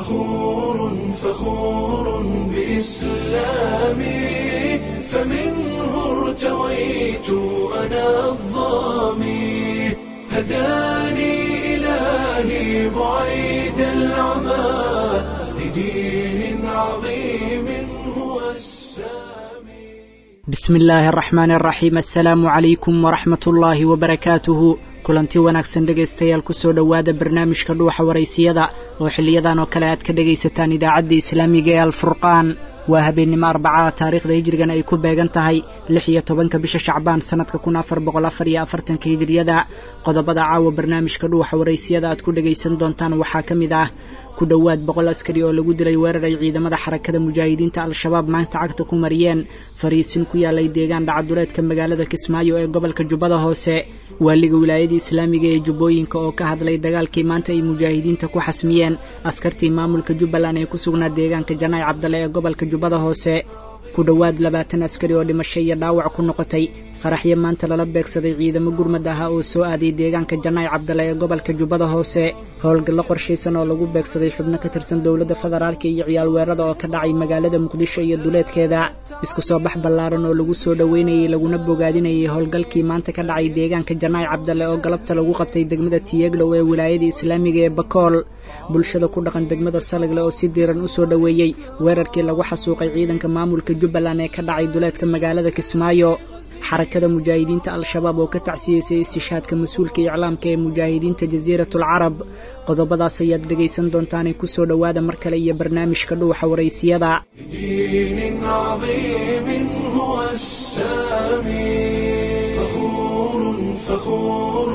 فخور فخور بإسلامي فمنه ارتويت أنا الظامي هداني إلهي بعيد العمى لدين عظيم هو السامي bismi illaahi araxmaani araxiim assalaamu calaykum waraxmat ullaahi wabarakaatuhu kulanti wanaagsan dhegaystayaal kusoo dhowaada barnaamijka dhuuxa waraysiyada oo xiliyadan oo kale aad ka dhegaysataan idaacadda islaamiga ee alfurqaan waa habeennimo arbacada taariikhda hijrigan ay ku beegan tahay lix iyo tobanka bisha shacbaan sannadka kun afar boqol afar iyo afartanka hijriyada qodobada caawa barnaamijka dhuuxa waraysiyada aad ku dhegaysan doontaan waxaa ka mid ah ku dhowaad boqol askari oo lagu dilay weerar ay ciidamada xarakada mujaahidiinta al-shabaab maanta cagta ku mariyeen fariisin ku yaalay deegaan dhacaduleedka magaalada kismaayo ee gobolka jubbada hoose waaliga wilaayada islaamiga ee jubbooyinka oo ka hadlay dagaalkii maanta ay mujaahidiinta ku xasmiyeen askartii maamulka jubbaland ee ku sugnaa deegaanka janaay cabdale ee gobolka jubbada hoose ku dhowaad labaatan askari oo dhimasho iyo dhaawac ku noqotay qaraxyo maanta lala beegsaday ciidamo gurmad ahaa oo soo aaday deegaanka janaay cabdale ee gobolka jubbada hoose howlgallo qorshaysan oo lagu beegsaday xubno ka tirsan dowladda federaalka iyo ciyaal weerada oo ka dhacay magaalada muqdisho iyo duleedkeeda isku soo bax ballaaran oo lagu soo dhoweynayay laguna bogaadinayay howlgalkii maanta ka dhacay deegaanka janaay cabdale oo galabta lagu qabtay degmada tiyeglow ee wilaayada islaamiga ee bakool bulshada ku dhaqan degmada salagle oo si diiran u soo dhoweeyey weerarkii lagu xasuuqay ciidanka maamulka jubbaland ee ka dhacay duleedka magaalada kismaayo xarakada mujaahidiinta al-shabaab oo ka tacsiyeysay istishaadka mas-uulka iclaamka ee mujaahidiinta jasiiratul carab qodobadaas ayaad dhegaysan doontaanay kusoo dhowaada mar kale iyo barnaamijka dhuuxa waraysiyada لدين عظيم هو السامي فخور فخور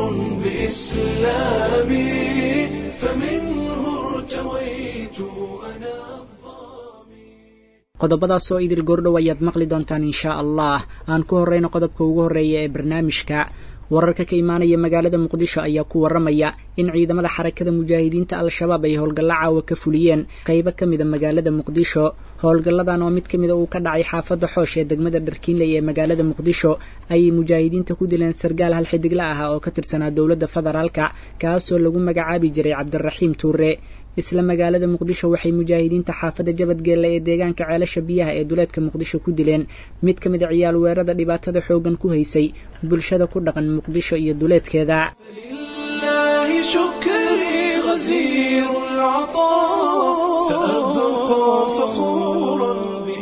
بإسلامي فمنه ارتويت أنا qodobadaas oo idil goordhow ayaad maqli doontaan inshaa allah aan ku horrayno qodobka ugu horreeya ee barnaamijka wararka ka imaanaya magaalada muqdisho ayaa ku warramaya in ciidamada xarakada mujaahidiinta al-shabaab ay howlgallo caawa ka fuliyeen qaybo ka mida magaalada muqdisho howlgalladan oo mid ka mida uu ka dhacay xaafadda xoosh ee degmada dharkiinley ee magaalada muqdisho ayay mujaahidiinta ku dileen sargaal hal xidigla ah oo ka tirsanaa dowladda federaalka kaasoo lagu magacaabi jiray cabdiraxiim tuure isla magaalada muqdisho waxay mujaahidiinta xaafadda jabadgeelle ee deegaanka ceelasha biyaha ee duleedka muqdisho ku dileen mid ka mid a ciyaal weerada dhibaatada xooggan ku haysay bulshada ku dhaqan muqdisho iyo duleedkeeda لله شكري غزير العطاء سأبقى فخورا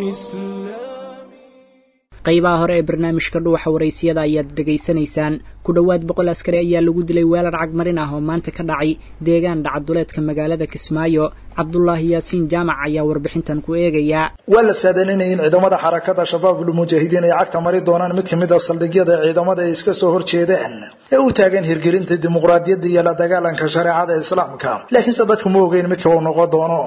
بإسلامي qaybaha hore ee barnaamijka dhuuxa waraysiyada ayaad dhegaysanaysaan ku dhowaad boqol askari ayaa lagu dilay weerar cagmarin ah oo maanta ka dhacay deegaan dhacaduleedka magaalada kismaayo cabdulaahi yaasiin jaamac ayaa warbixintan ku eegaya waa la saadalinaya in ciidamada xarakada shabaabul mujaahidiin ay cagta mari doonaan mid kamid a saldhigyada ciidamada ay iska soo horjeedaan ee u taagan hirgelinta dimuqraadiyadda iyo la dagaalanka shareecada islaamka laakiinse dadku ma ogeyn midka uu noqon doono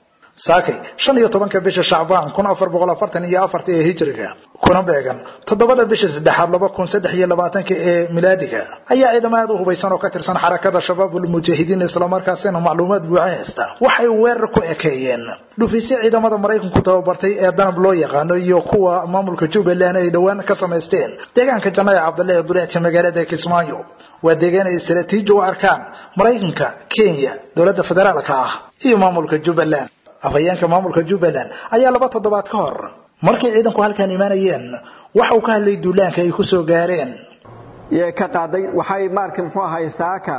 saakay shan iyo tobanka bisha shacbaan kun afar boqol afartan iyo afarta ee hijriga kuna beegan toddobada bisha saddexaad laba kun saddex iyo labaatanka ee milaadiga ayaa ciidamo aad u hubaysan oo ka tirsan xarakada shabaabul mujaahidiin islamarkaasina macluumaad buuxa haysta waxay weerar ku ekeeyeen dhufisyo ciidamada maraykanku tababartay ee danab loo yaqaano iyo kuwa maamulka jubbaland ay dhowaan ka samaysteen deegaanka janaya cabdalle ee duleedka magaalada kismaayo waa deegaan ay istaraatiiji u arkaan maraykanka kenya dowladda federaalka ah iyo maamulka jubbaland afhayeenka maamulka jubbaland ayaa laba toddobaad ka hor markay ciidanku halkan imaanayeen waxa uu ka hadlay duulaanka ay ku soo gaareen yee ka qaaday waxay maarka muxuu ahay saaka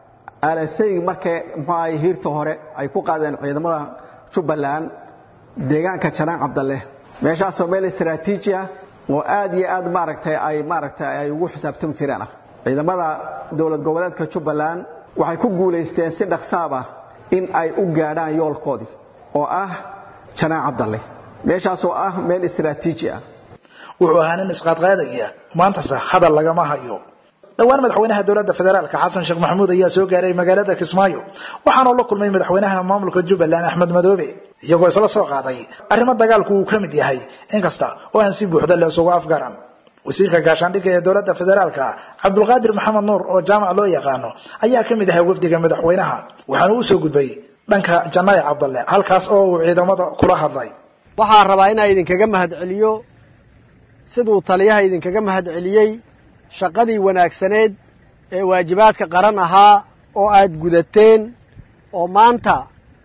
alasay markay muxuu ahay hiirta hore ay ku qaadeen ciidamada jubbaland deegaanka janaan cabdalle meeshaasoo meel istaraatiiji ah oo aad iyo aad maaragtay ay maaragtay ay ugu xisaabtami jireen ah ciidamada dowlad goboleedka jubbaland waxay ku guulaysteen si dhaqsaab ah in ay u gaadhaan yoolkoodii oo ah janaan cabdalle meeshaasoo ah meel istaraatiiji ah wuxuu ahaa nin isqaadqaadaya maantase hadal lagama hayo dhowaan madaxweynaha dowladda federaalka xasan sheekh maxamuud ayaa soo gaaray magaalada kismaayo waxaanuu la kulmay madaxweynaha maamulka jubbaland axmed madoobe iyagoo isla soo qaaday arrimo dagaalku uu ka mid yahay inkasta oo aan si buuxda la isugu afgaran wasiirka gaashaandhigga ee dowladda federaalka cabdulqaadir maxamed nuur oo jaamac loo yaqaano ayaa ka mid ahaa wafdiga madaxweynaha waxaana u soo gudbay dhanka jannaye cabdalle halkaas oo uu ciidamada kula hadlay waxaan rabaa inaa idinkaga mahadceliyo siduu taliyaha idinkaga mahadceliyey shaqadii wanaagsaneed ee waajibaadka qaran ahaa oo aad gudateen oo maanta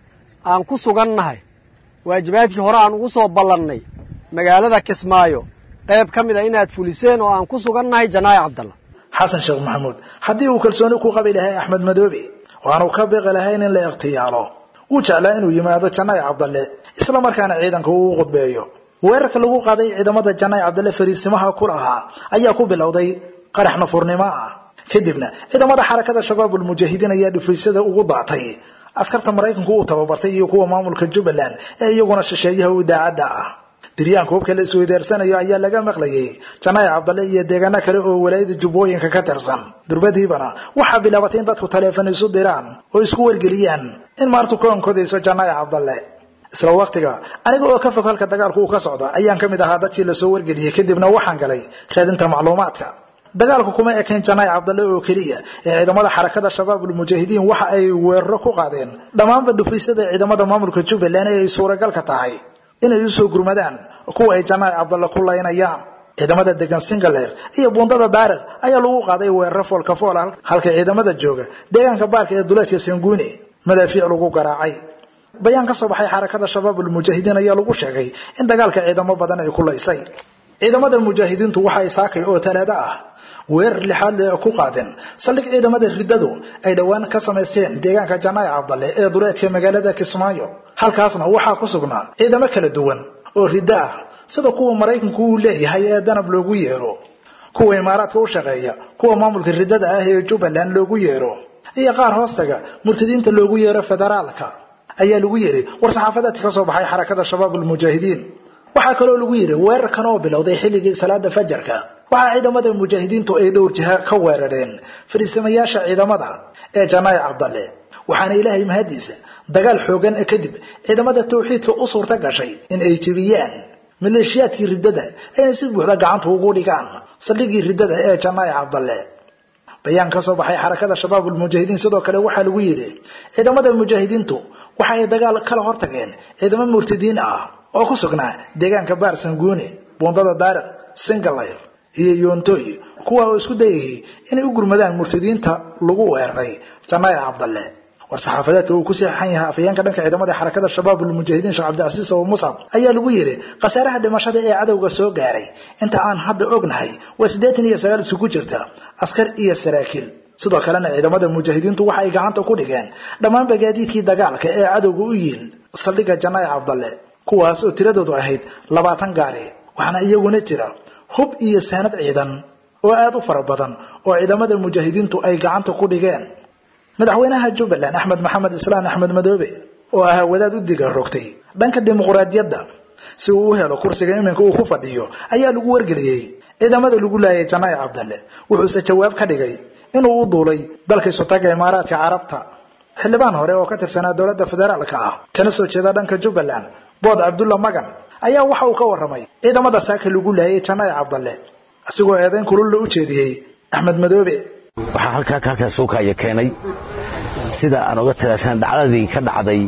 aan ku sugannahay waajibaadkii hore aan ugu soo ballannay magaalada kismaayo qayb ka mid a inaad fuliseen oo aan ku sugannahay janaayo cabdalla xasan sheekh maxamuud haddii uu kalsooni ku qabi lahay axmed madoobe oo aanu ka biqi lahayn in la ikhtiyaalo wuu jeclaa inuu yimaado janaayo cabdalle isla markaana ciidanka uu u qudbeeyo weerarka lagu qaaday ciidamada janaayo cabdalle fariisimaha ku lahaa ayaa ku bilowday qarax nafurnimo ah kadibna ciidamada xarakada shabaabul mujaahidiin ayaa dhufaysada ugu daatay askarta maraykanku uu tababartay iyo kuwa maamulka jubbaland ee iyaguna shisheeyaha u daacadda ah diryaanka hubka la isweydaarsanayo ayaa laga maqlayay janaayo cabdalle iyo deegaano kale oo walaayada jubbooyinka ka tirsan durbadiibana waxaa bilaabatay in dadku taleefon isu diraan oo isku wargeliyaan in maartu ka onkodayso janaayo cabdalle isla waqtiga aniga oo ka fog halka dagaalku uu ka socdo ayaan ka mid ahaa dadkii lasoo wargeliyey kadibna waxaan galay raadinta macluumaadka dagaalku kuma ekayn janaayo cabdalle oo keliya ee ciidamada xarakada shabaabul mujaahidiin waxa ay weeraro ku qaadeen dhammaanba dhufaysada ciidamada maamulka jubbaland ee ay suuragalka tahay inay usoo gurmadaan kuwa ay janaayo cabdalle ku laynayaan ciidamada degan singaleer iyo buundada daariq ayaa lagu qaaday weeraro foolka fool halka ciidamada jooga deegaanka baarka ee duleedka sanguuni madaafiic lagu garaacay bayaan ka soo baxay xarakada shabaabul mujaahidiin ayaa lagu sheegay in dagaalka ciidamo badan ay ku laysay ciidamada mujaahidiintu waxa ay saakay oo talaado ah weerar lixaad le ku qaadeen saldhig ciidamada riddadu ay dhowaan ka samaysteen deegaanka janaayo cabdalle ee duleedka magaalada kismaayo halkaasna waxaa ku sugnaa ciidamo kala duwan oo riddo ah sida kuwa maraykanku uu leeyahay ee danab loogu yeero kuwa imaaraadka u shaqeeya kuwa maamulka riddada ah ee jubbaland loogu yeero iyo qaar hoostaga murtadiinta loogu yeero federaalka ayaa lagu yidhi war-saxaafadeedka ka soo baxay xarakada shabaabul mujaahidiin waxaa kaloo lagu yidhi weerarkan oo bilowday xilligii salaada fajarka waxaa ciidamada mujaahidiintu ay dhowr jiha ka weerareen fariisamayaasha ciidamada ee janaayo cabdalle waxaana ilaahay mahadiisa dagaal xoogan kadib ciidamada tawxiidka u suurta gashay in ay jebiyaan maleeshiyaadkii riddada ayna si buuxda gacanta ugu dhigaan saldhigii riddada ee janaayo cabdalle bayaan ka soo baxay xarakada shabaabul mujaahidiin sidoo kale waxaa lagu yidhi ciidamada mujaahidiintu waxa ay dagaal kala hortageen ciidamo murtadiin ah oo ku sugnaa deegaanka baar sanguuni buundada daariq singalayr iyo yoontoy kuwa oo isku dayayay inay u gurmadaan murtadiinta lagu weeraray janaayo cabdalle war-saxaafadeedka uu ku saxeixan yahay afayeenka dhanka ciidamada xarakada shabaabul mujaahidiin sheekh cabdicasiis oo muscab ayaa lagu yidhi khasaaraha dhimashada ee cadowga soo gaaray inta aan hadda ognahay waa siddeetan iyo sagaal isugu jirta askar iyo saraakiil sidoo kalena ciidamada mujaahidiintu waxa ay gacanta ku dhigeen dhammaan bagaadiidkii dagaalka ee cadowga u yiil saldhigga janaayo cabdalle kuwaas oo tiradoodu ahayd labaatan gaari waxaana iyaguna jira hub iyo saanad ciidan oo aad u fara badan oo ciidamada mujaahidiintu ay gacanta ku dhigeen madaxweynaha jubbaland axmed maxamed islaan axmed madoobe oo ahaa wadaad u diga rogtay dhanka dimuqraadiyadda si uu u helo kursiga iminka uu ku fadhiyo ayaa lagu wargeliyey ciidamada lagu laayay janaayo cabdalle wuxuuse jawaab ka dhigay inuu u duulay dalka isotaga imaaraadka carabta xildhibaan hore oo ka tirsanaa dowladda federaalka ah kana soo jeeda dhanka jubbaland bood cabdulla magan ayaa waxa uu ka warramay ciidamada saaka lagu laayay janaayo cabdalle asigoo eedayn kululla u jeediyey axmed madoobe waxaa halkaa halkaa suukaya keenay sida aan oga talaasan dhacdadii ka dhacday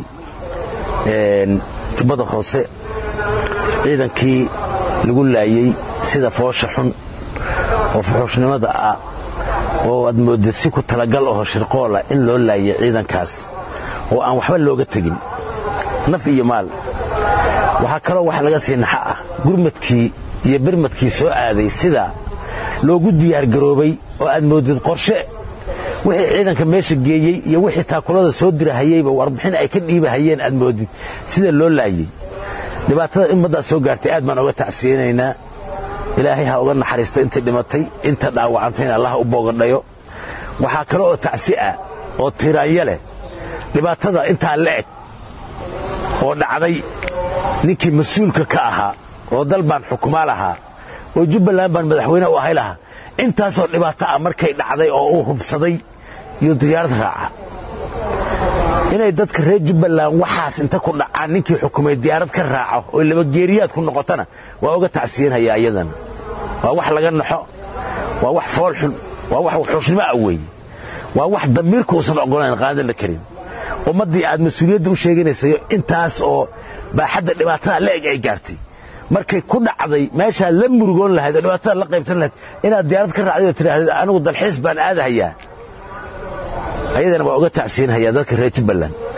tubada hoose ciidankii lagu laayey sida foosha xun oo fuxuushnimada ah oo aad moodid si ku talagal aho shirqoola in loo laayay ciidankaas oo aan waxba looga tegin naf iyo maal waxaa kaloo wax laga sii naxa ah gurmadkii iyo birmadkii soo aaday sida loogu diyaargaroobay oo aad moodid qorshe wixii ciidanka meesha geeyey iyo wixii taakulada soo dirahayeyba warbixin ay ka dhiibahayeen aad moodid sida loo laayey dhibaatada ummaddaas soo gaartay aad baan oga tacsiyeynaynaa ilaahay ha uga naxariisto intay dhimatay inta dhaawacantayna allah u boogadhayo waxaa kale oo tacsi ah oo tiraanya leh dhibaatada intaa la eg oo dhacday ninkii mas-uulka ka ahaa oo dal baan xukumaa lahaa oo jubbaland baan madaxweyne u ahay lahaa intaasoo dhibaato ah markay dhacday oo uu hubsaday iyo diyaarad raaca inay dadka reer jubbaland waxaas inta ku dhacaan ninkii xukumay diyaarad ka raaco oo labageeriyaad ku noqotana waa uga tacsiyanhayaa iyadana waa wax laga naxo waa wax foolxun waa wax wuxuushnimo ah weeye waa wax damiirka uusan oggolayn qaadan la karin ummaddii aad mas-uuliyadda u sheeganaysayo intaas oo baaxadda dhibaatada la eg ay gaartay markay ku dhacday meeshaa la murugoon lahayd oo dhibaatada la qaybsan lahayd inaad diyaarad ka raacday oo tidhaahdeed anigu dalxiis baan aadahayaa ayadana waa uga tacsiinhayaa dadka reer jubbaland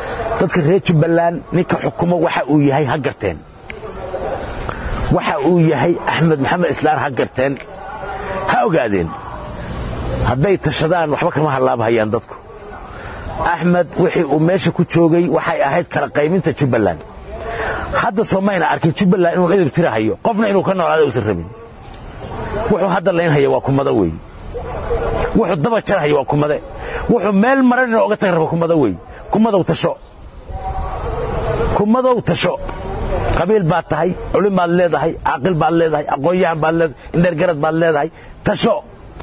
dadka reer jubbaland ninka xukumo waxa uu yahay ha garteen waxa uu yahay axmed maxamed islaan ha garteen ha ogaadeen hadday tashadaan waxba kama hallaabhayaan dadku axmed wixii uu meesha ku joogay waxay ahayd kala qayminta jubbaland hadda soo mayna arkin jubbaland inuu idib tirahayo qofna inuu ka noolaada uusan rabin wuxuu hadda laynhaya waa kumado wey wuxuu daba jarhaya waa kumade wuxuu meel maran inuu oga taga rabo kumado wey kumadow tasho kumadow tasho qabiil baad tahay culim baad leedahay caaqil baad leedahay aqoon-yahan baad leedahay indheergarad baad leedahay tasho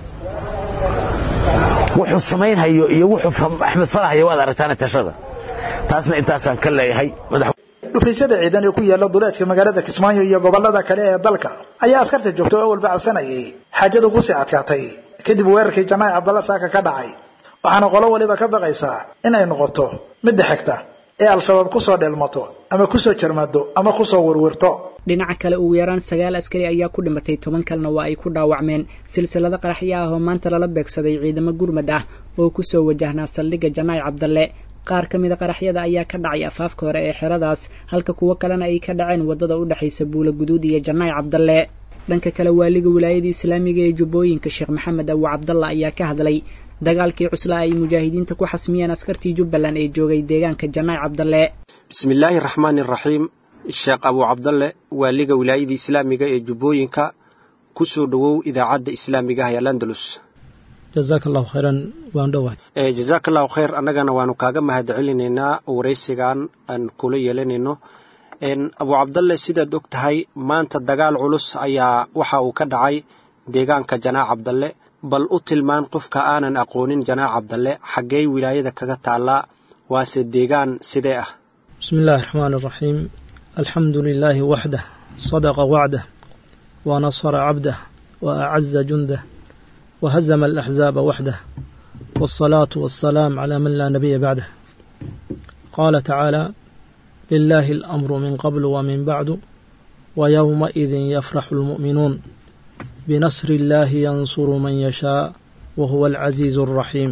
wuxuu samaynhayo iyo wuxuu axmed falahaya waad aragtaana tashada taasna intaasaan ka leeyahay dhufaysyada ciidan ee ku yaala duleedka magaalada kismaayo iyo gobolada kale ee dalka ayaa askarta joogta oo awalba cabsanayay xaajadu kusii adkaatay kadib weerarkii janaac cabdalla saaka ka dhacay waxaana qolo waliba ka baqaysaa in ay noqoto midda xigta ee al-shabaab kusoo dheelmato ama kusoo jarmado ama kusoo werwirto dhinaca kale ugu yaraan sagaal askari ayaa ku dhimatay toban kalena waa ay ku dhaawacmeen silsilado qaraxyo ah oo maanta lala beegsaday ciidamo gurmad ah oo kusoo wajahnaa saldhigga janaac cabdalle qaar ka mida qaraxyada ayaa ka dhacay afaafka hore ee xeradaas halka kuwo kalena ay ka dhaceen waddada u dhexaysa buula guduud iyo janaac cabdalle dhanka kale waaliga wilaayada islaamiga ee jubbooyinka sheekh maxamed abu cabdalla ayaa ka hadlay dagaalkii cuslaa ay mujaahidiinta ku xasmiyeen askartii jubbaland ee joogay deegaanka janaac cabdalle bismillaahi raxmaani raxiim sheekh abuu cabdalle waaliga wilaayada islaamiga ee jubbooyinka ku soo dhowow idaacadda islaamiga ah ee landalus jazaaka allahu khayran waan dhowahay jazaaka allahu khayr annagana waanu kaaga mahadcelinaynaa waraysigan aan kula yeelanayno abuu cabdalle sidaad og tahay maanta dagaal culus ayaa waxa uu ka dhacay deegaanka janaac cabdalle bal u tilmaan qofka aanan aqoonin janaac cabdalle xaggee wilaayada kaga taallaa waase deegaan sidee ah bismi illaahi raxmaan iraxiim alxamdu lilaahi waxdah sadaqa wacdah wa nasara cabdah wa acaza jundah وهزم الأحزاب وحده والصلاة والسلام على من لا نبي بعده قال تعالى لله الأمر من قبل ومن بعد ويومئذ يفرح المؤمنون بنصر الله ينصر من يشاء وهو العزيز الرحيم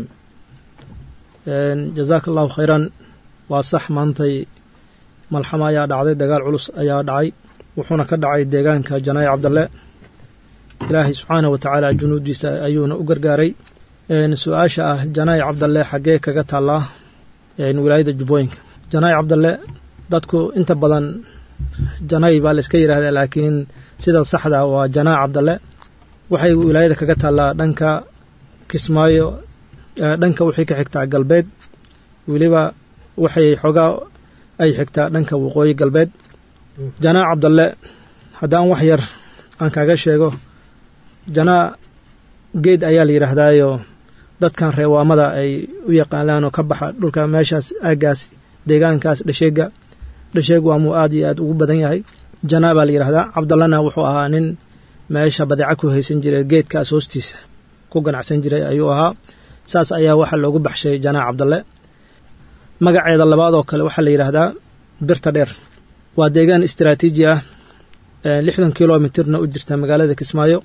جزاك الله خيرا وصح مانتي ملحمة ayaa dhacday dagaal culus ayaa dhacay wuxuuna ka dhacay deegaanka janaayi cabdalle ilaahay subxaanah wa tacaala junuudiisa ayuuna u gargaaray su-aasha ah janaayi cabdalle xaggee kaga taallaa wilaayada jubbooyinka janaayi cabdalle dadku inta badan janay baa la iska yidhahdaa laakiin sida saxda waa janaayi cabdalle waxay wilaayada kaga taallaa dhanka kismaayo dhanka waxay ka xigtaa galbeed weliba waxay xoogaa ay xigtaa dhanka waqooyi galbeed janaayi cabdalle haddaan wax yar aan kaaga sheego janaa geed ayaa la yidhaahdaayo dadkan reewaamada ay u yaqaanaan oo ka baxa dhulka meeshaas aaggaas deegaankaas dhasheega dhasheeg waamuu aad iyo aad ugu badan yahay janaa baa la yidhahdaa cabdallana wuxuu ahaa nin meesha badeeca ku haysan jiray geedkaas hoostiisa ku ganacsan jiray ayuu ahaa saas ayaa waxaa loogu baxshay janaa cabdalle magaceeda labaadoo kale waxaa la yidhaahdaa birta dheer waa deegaan istaraatiiji ah lixdan kilomitirna u jirta magaalada kismaayo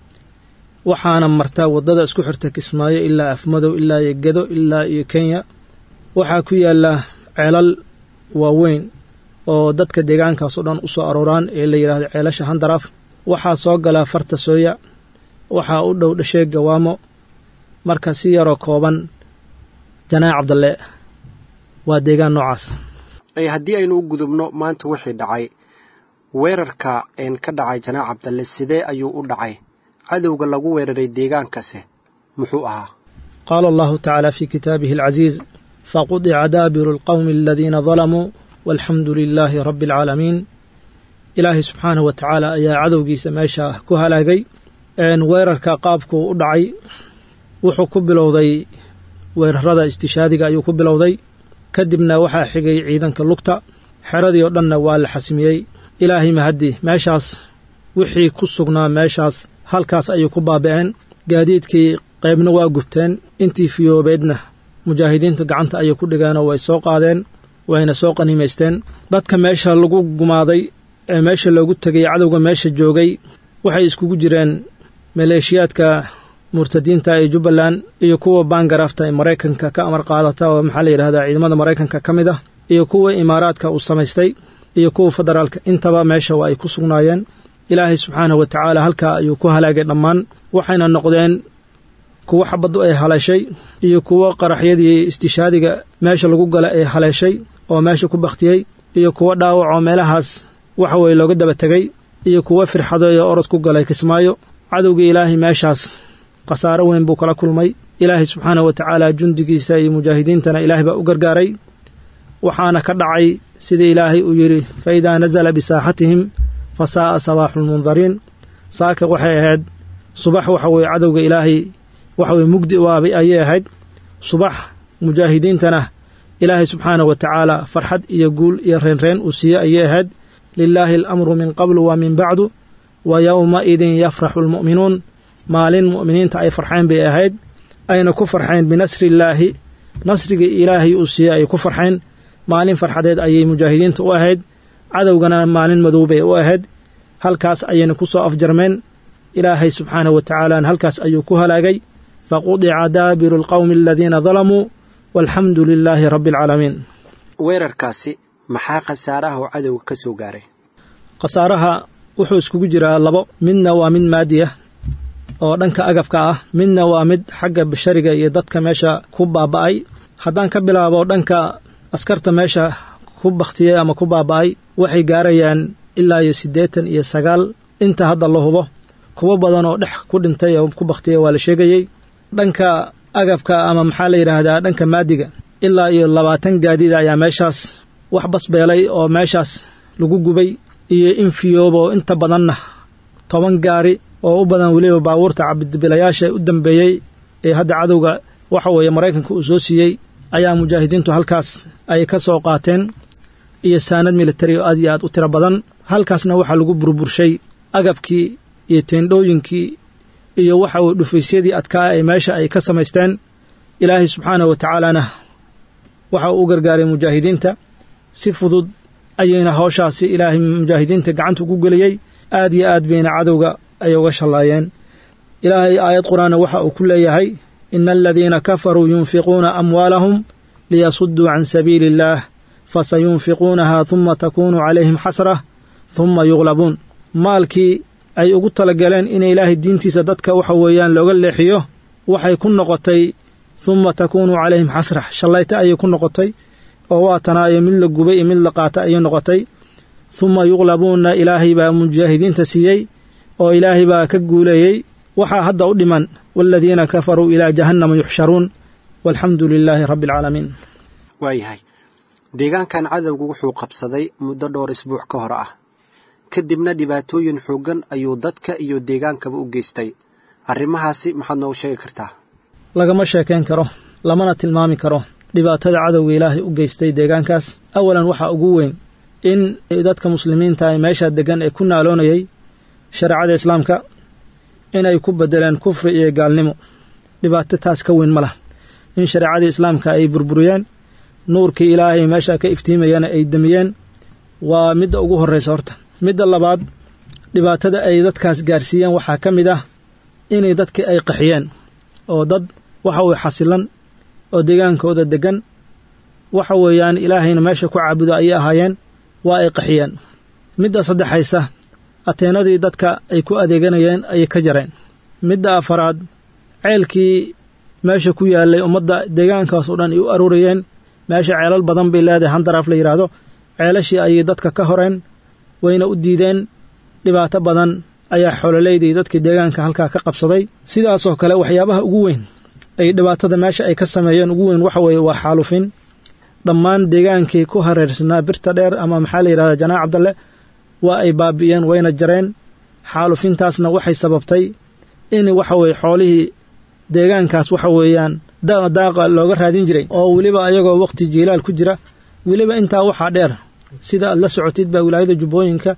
waxaana martaa waddada isku xirta kismaayo ilaa afmadow ilaa iyo gedo ilaa iyo kenya waxaa ku yaala ceelal waaweyn oo dadka deegaankaas oo dhan u soo arooraan ee la yidhahdo ceelasha handaraaf waxaa soo galaa farta sooya waxaa u dhow dhashee gawaamo marka si yaroo kooban janaac cabdalle waa deegaan noocaas haddii aynu u gudubno maanta wixii dhacay weerarka een ka dhacay janaac cabdalle sidee ayuu u dhacay cadowga lagu weeraray deegaankase muxuu ahaa qaala allahu tacaala fii kitaabihi alcaziiz faqudica daabiru alqowmi aladiina dalamuu walxamdu lilaahi rabbi alcaalamiin ilaahay subxaanahu wa tacaala ayaa cadowgiisa meesha ku halaagay weerarka qaabkuu u dhacay wuxuu ku bilowday weerarada istishaadiga ayuu ku bilowday kadibna waxaa xigay ciidanka lugta xeradii oo dhanna waa la xasmiyey ilaahay mahaddi meeshaas wixii ku sugnaa meeshaas halkaas ayay ku baaba'een gaadiidkii qaybna waa gubteen intii fiyoobeedna mujaahidiintu gacanta ayay ku dhigeenoo way soo qaadeen wayna soo qaniimaysteen dadka meesha lagu gumaaday ee meesha loogu tegay cadowga meesha joogay waxay iskugu jireen maleeshiyaadka murtadiinta ee jubbaland iyo kuwa baangaraafta ee maraykanka ka amar qaadata oo maxaa la yidhahdaa ciidamada maraykanka ka mid ah iyo kuwa imaaraadka uu samaystay iyo kuwa federaalka intaba meesha waa ay ku sugnaayeen ilaahay subxaanahu wa tacaala halkaa ayuu ku halaagay dhammaan waxayna noqdeen kuwo xabaddu ay haleeshay iyo kuwo qaraxyadii istishaadiga meesha lagu gala ay haleeshay oo meesha ku bakhtiyey iyo kuwo dhaawacoo meelahaas waxa weye looga daba tegey iyo kuwo firxadoy oo orod ku galay kismaayo cadowgii ilaahay meeshaas khasaaro weyn buu kala kulmay ilaahay subxaanahu wa tacaala jundigiisa iyo mujaahidiintana ilaahay baa u gargaaray waxaana ka dhacay sida ilaahay uu yidhi fa idaa nasala bisaaxatihim fa saa'a sabaaxu lmundariin saaka waxay ahayd subax waxa weye cadowga ilaahay waxa weye mugdi waabay ayay ahayd subax mujaahidiintana ilaahay subxaanahu wa tacaala farxad iyo guul iyo reenreen uu siiyey ayay ahayd lilaahi alamru min qablu wa min bacdu wa yowmaidin yafraxu almu'minuun maalin mu'miniinta ay farxeen bay ahayd ayna ku farxeen binasriillaahi nasrigii ilaahay uu siiyey ay ku farxeen maalin farxadeed ayay mujaahidiinta u ahayd cadowgana maalin madoobay u ahayd halkaas ayayna ku soo afjarmeen ilaahay subxaanahu wa tacaala halkaas ayuu ku halaagay faqudica daabiru alqowmi aladiina dalamuu walxamdu lilaahi rabbi alcaalamiin weerarkaasi maxaa khasaaraha oo cadowga ka soo gaaray khasaaraha wuxuu iskugu jiraa labo midna waa mid maadi ah oo dhanka agabka ah midna waa mid xagga bashariga iyo dadka meesha ku baaba'ay haddaan ka bilaabo dhanka askarta meesha ku bakhtiyey ama ku baaba'ay waxay gaarayaan ilaa iyo siddeetan iyo sagaal inta hadda la hubo kuwo badan oo dhex ku dhintay oo ku bakhtiyey waa la sheegayey dhanka agabka ama maxaa la yidhaahdaa dhanka maadiga ilaa iyo labaatan gaadiida ayaa meeshaas wax basbeelay oo meeshaas lagu gubay iyo in fiyoobo inta badanna toban gaari oo u badan weliba baabuurta cabdibilayaasha u dambeeyey ee hadda cadowga waxa weeye maraykanka uu soo siiyey ayaa mujaahidiintu halkaas ay ka soo qaateen iyo saanad militari oo aad iyo aad u tiro badan halkaasna waxaa lagu burburshay agabkii iyo teendhooyinkii iyo waxa weye dhufaysyadii adkaa ee meesha ay ka samaysteen ilaahay subxaanahu wa tacaalana waxa uu u gargaaray mujaahidiinta si fudud ayayna hawshaasi ilaahay mujaahidiinta gacanta ugu geliyey aad iyo aad bayna cadowga ay uga shallaayeen ilaahay aayad qur-aanna waxa uu ku leeyahay ina aladiina kafaruu yunfiquuna amwaalahum liyasudduu can sabiili illaah fasayunfiquunaha huma takuunu calayhim xasrah huma yuqlabuun maalkii ay ugu talagaleen in ilaahay diintiisa dadka waxa weeyaan looga leexiyo waxay ku noqotay huma takuunu calayhim xasrah shallayta ayay ku noqotay oo waa tanaayo mid la gubay iyo mid la qaata ayay noqotay huma yuqlabuunna ilaahay baa mujaahidiinta siiyey oo ilaahay baa ka guuleeyey waxaa hadda u dhiman waaladiina kafaruu ilaa jahannama yuxsharuun walxamdu lilaahi rabbi alcaalamiin waayahay deegaankan cadowgu wuxuu qabsaday muddo dhowr isbuuc ka hor ah kadibna dhibaatooyin xooggan ayuu dadka iyo deegaankaba u geystay arrimahaasi maxaad noogu sheegi kartaa lagama sheekayn karo lamana tilmaami karo dhibaatada cadowga ilaahay u geystay deegaankaas awalan waxaa ugu weyn in dadka muslimiinta ee meesha deggan ee ku naaloonayay shareecada islaamka inay ku beddeleen kufri iyo gaalnimo dhibaato taas ka weyn ma lah in shareecadii islaamka ay burburiyeen nuurkii ilaahay meesha ka iftiimayana ay demiyeen waa midda ugu horraysa horta midda labaad dhibaatada ay dadkaas gaarsiiyeen waxaa ka mid ah inay dadkii ay qaxiyeen oo dad waxa weye xasilan oo deegaankooda deggan waxa weeyaan ilaahayna meesha ku caabudo ayay ahaayeen waa ay qaxiyeen midda saddexaysa ateenadii dadka ay ku adeeganayeen ayay ka jareen midda afaraad ceelkii meesha ku yaallay ummadda deegaankaas oo dhan ay u aruurayeen meesha ceelal badan bay leedahay handaraaf la yidhaahdo ceelashii ayay dadka ka horeen wayna u diideen dhibaato badan ayaa xoololeydii dadkii deegaanka halkaa ka qabsaday sidaasoo kale waxyaabaha ugu weyn ay dhibaatada meesha ay ka sameeyeen ugu weyn waxa weeye waa xaalufin dhammaan deegaankii ku hareersanaa birta dheer ama maxaa la yidhahdaa janaac cabdalle waa ay baabi'een wayna jareen xaalufintaasna waxay sababtay in waxa weye xoolihii deegaankaas waxa weeyaan daaqa looga raadin jiray oo weliba ayagoo waqti jiilaal ku jira weliba intaa waxaa dheer sida aad la socotid baa wilaayada jubbooyinka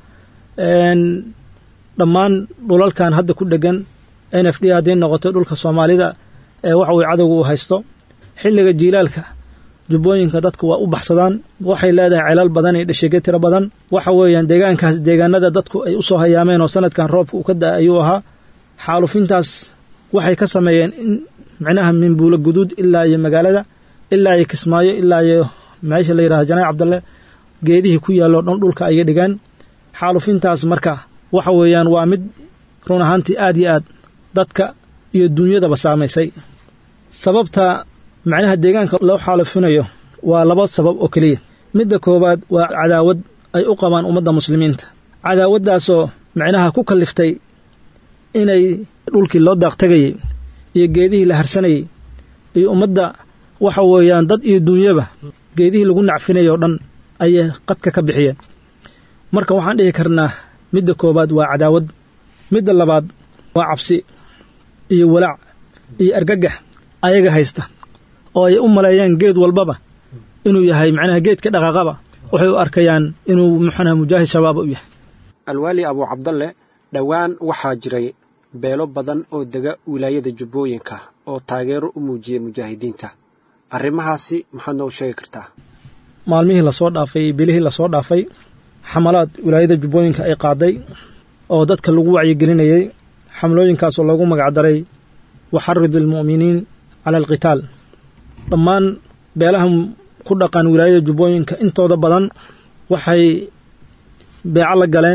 dhammaan dhulalkan hadda ku dhegan n f d hadday noqoto dhulka soomaalida ee waxa weye cadowga uu haysto xilliga jiilaalka jubbooyinka dadku waa u baxsadaan waxay leedahay celal badan iyo dhashege tiro badan waxa weeyaan deegaankaas deegaanada dadku ay u soo hayaameen oo sanadkan roobka uu ka da ayuu ahaa xaalufintaas waxay ka sameeyeen in micnaha minbuulo guduud ilaa iyo magaalada ilaa iyo kismaayo ilaa iyo meesha la yidhahdo janaac cabdalle geedihii ku yaalloo dhan dhulka ayay dhigeen xaalufintaas marka waxa weeyaan waa mid run ahaantii aad iyo aad dadka iyo duunyadaba saamaysay sababta macnaha deegaanka loo xaalufinayo waa laba sabab oo keliya midda koowaad waa cadaawad ay u qabaan ummadda muslimiinta cadaawaddaasoo macnaha ku kalliftay inay dhulkii loo daaqtegayey iyo geedihii la harsanayey iyo ummadda waxa weeyaan dad iyo duunyaba geedihii lagu nacfinayay oo dhan ayay qadka ka bixiyeen marka waxaan dhihi karnaa midda koowaad waa cadaawad midda labaad waa cabsi iyo walaac iyo argagax ayaga haysta oo ay u maleeyeen geed walbaba inuu yahay macnaha geedka dhaqaaqaba waxay u arkayaan inuu muxanaha mujaahid shabaaba u yahay alwaali abuu cabdalle dhowaan waxaa jiray beelo badan oo dega wilaayada jubbooyinka oo taageero u muujiyey mujaahidiinta arrimahaasi maxaad noogu sheegi kartaa maalmihii lasoo dhaafay iyo bilihii lasoo dhaafay xamalaad wilaayada jubbooyinka ay qaaday oo dadka lagu wacyigelinayey xamlooyinkaasoo loogu magacdaray waxaridu almu'miniin cala alqitaal dhammaan beelaha ku dhaqan wilaayada jubbooyinka intooda badan waxay beeco la galeen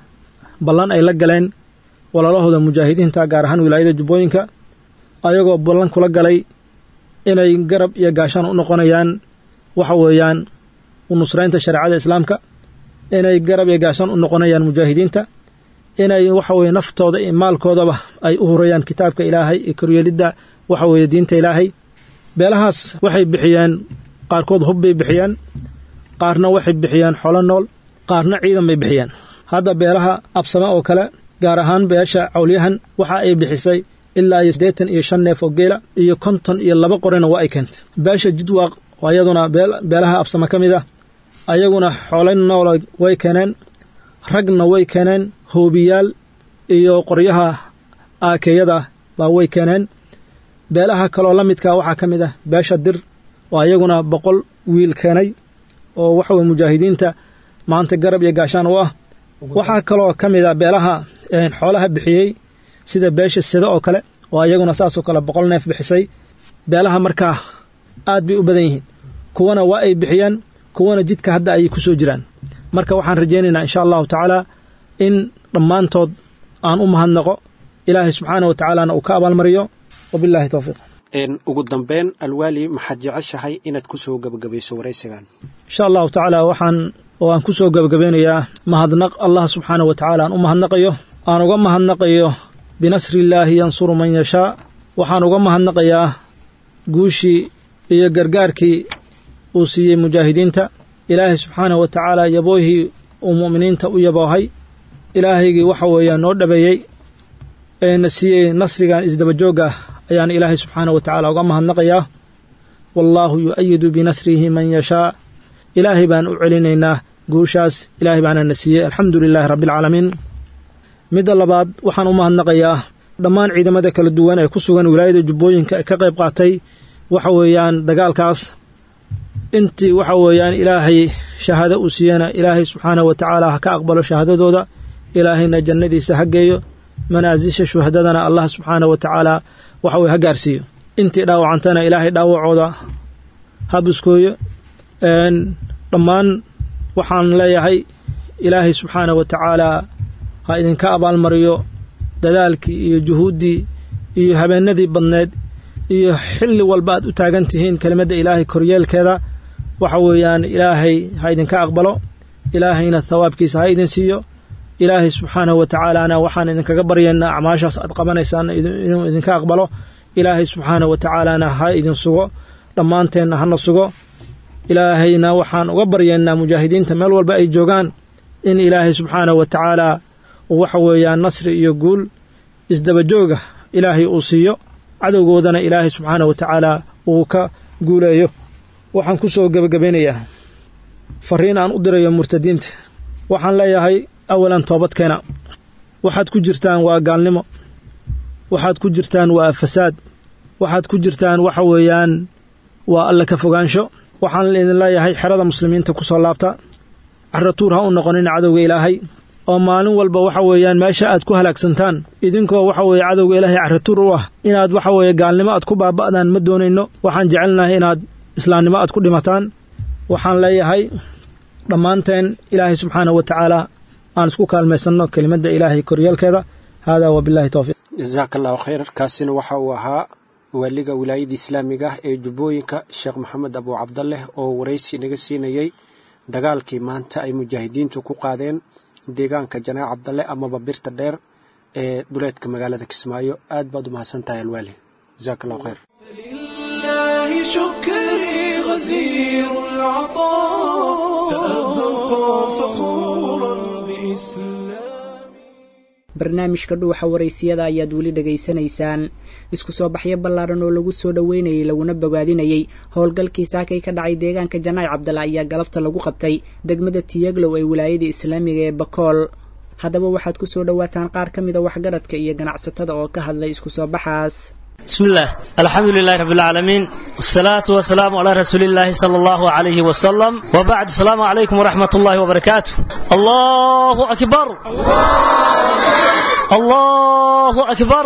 ballan ay la galeen walaalahooda mujaahidiinta gaar ahaan wilaayada jubbooyinka ayagoo ballan kula galay inay garab iyo gaashaan u noqonayaan waxa weeyaan u nusraynta shareecada islaamka inay garab iyo gaashaan u noqonayaan mujaahidiinta inay waxa weye naftooda iyo maalkoodaba ay u hurayaan kitaabka ilaahay iyo koryeelidda waxa weeye diinta ilaahay beelahaas waxay bixiyeen qaarkood hub bay bixiyeen qaarna waxay bixiyeen xolo nool qaarna ciidan bay bixiyeen hadda beelaha absame oo kale gaar ahaan beesha cawlyahan waxa ay bixisay ilaa iyo siddeetan iyo shan neef oo geela iyo konton iyo laba qorina waa ay keentay beesha jidwaaq oo ayaduna beelaha absame ka mid ah ayaguna xoolay noola way keeneen ragna way keeneen hoobiyaal iyo qoryaha aakeeyada baa way keeneen beelaha kaloo la midkaa waxaa ka mid ah beesha dir oo ayaguna boqol wiil keenay oo waxa weye mujaahidiinta maanta garab iyo gaashaan u ah waxaa kaloo ka mid a beelaha xoolaha bixiyey sida beesha sida oo kale oo ayaguna saasoo kale boqol neef bixisay beelaha markaa aad bay u badan yihiin kuwana waa ay bixiyeen kuwana jidka hadda ayay ku soo jiraan marka waxaan rajaynaynaa insha allahu tacaala in dhammaantood aan u mahadnaqo ilaahay subxaana wa tacaalana uu ka abaalmariyo wabillahi towfiiq ugu dambeyn alwaali maxaad jeceshahay inaad ku soo gebagabayso waraysigan insha allahu tacaala waxaan oo aan ku soo gebagabeynayaa mahadnaq allah subxaana wa tacaala aan u mahadnaqayo aan uga mahadnaqayo binasri illaahi yansuru man yashaa waxaan uga mahadnaqayaa guushii iyo gargaarkii uu siiyey mujaahidiinta ilaahay subxaanahu wa tacaala yaboohii uu mu'miniinta u yaboohay ilaahaygii waxa weeyaa noo dhabeeyey eena siiyey nasrigan isdabajoogga ah ayaan ilaahay subxaanahu wa tacaala uga mahadnaqayaa wallaahu yu'ayidu binasrihi man yashaa ilaahay baan u celinaynaa guushaas ilaahay baana na siiyey alxamdu lilaahi rabbialcaalamiin midda labaad waxaan u mahadnaqayaa dhammaan ciidamada kala duwan ee ku sugan wilaayada jubbooyinka ee ka qayb qaatay waxa weeyaan dagaalkaas intii waxa weeyaan ilaahay shahaado uu siiyena ilaahay subxaanahu wa tacaala ha ka aqbalo shahaadadooda ilaahayna jannadiisa ha geeyo manaasisha shuhadadana allah subxaanahu wa tacaala waxa weye ha gaarsiiyo intii dhaawacantana ilaahay dhaawacooda ha buskooyo dhammaan waxaan leeyahay ilaahay subxaanahu wa tacaalaa ha idinka abaalmariyo dadaalkii iyo juhuuddii iyo habeennadii badneed iyo xilli walba aad u taagan tihiin kelimadda ilaahay koryeelkeeda waxa weeyaan ilaahay ha idinka aqbalo ilaahayna thawaabkiisa ha idin siiyo ilaahay subxaanahu wa tacaalaana waxaan idinkaga baryaynaa acmaashaas aad qabanaysaan inuu idinka aqbalo ilaahay subxaanahu wa tacaalaana ha idin sugo dhammaanteenna hana sugo ilaahayna waxaan uga baryaynaa mujaahidiinta meel walba ay joogaan in ilaahay subxaanahu wa tacaalaa uu waxa weeyaan nasri iyo guul isdabajooga ilaahay uu siiyo cadowgoodana ilaahay subxaanahu wa tacaalaa uu ka guuleeyo waxaan ku soo gebagabaynayaa fariin aan u dirayo murtadiinta waxaan leeyahay awalan toobadkeena waxaad ku jirtaan waa gaalnimo waxaad ku jirtaan waa fasaad waxaad ku jirtaan waxa weeyaan waa alla ka fogaansho waxaan idin leeyahay xerada muslimiinta ku soo laabta caratuur ha u noqonin cadowga ilaahay oo maalin walba waxa weeyaan meesha aad ku halaagsantaan idinkoo waxa weeye cadowga ilaahay caratuur u ah inaad waxa weeye gaalnimo aad ku baaba'daan ma doonayno waxaan jecelnahay inaad islaamnimo aad ku dhimataan waxaan leeyahay dhammaanteen ilaahay subxaanahu wa tacaala aan isku kaalmaysanno kelimadda ilaahay koryeelkeeda haadaa wabillahi towfiiq jasaaka allahu khayr kaasina waxa uu ahaa waaliga wilaayadda islaamiga ah ee jubbooyinka sheekh maxamed abu cabdaleh oo waraysi naga siinayey dagaalkii maanta ay mujaahidiintu ku qaadeen deegaanka janaac cabdalle amaba birta dheer ee duleedka magaalada kismaayo aad baad u mahadsan tahay alwaali jasaaka allahu khayr لله شكري غزير العطاء سأبقى فخورا بإسلامي barnaamijka dhuuxa waraysiyada ayaad weli dhegaysanaysaan isku soo baxyo ballaaran oo lagu soo dhoweynayay laguna bogaadinayey howlgalkii saakay ka dhacay deegaanka janaac cabdalla ayaa galabta lagu qabtay degmada tiyaglow ee wilaayada islaamiga ee bakool haddaba waxaad ku soo dhowaataan qaar ka mida waxgaradka iyo ganacsatada oo ka hadlay isku soo baxaas بسم الله الحمد لله رب العالمين والصلاة والسلام على رسول الله صلى الله عليه وسلم وبعد السلام عليكم ورحمة الله وبركاته الله أكبر الله أكبر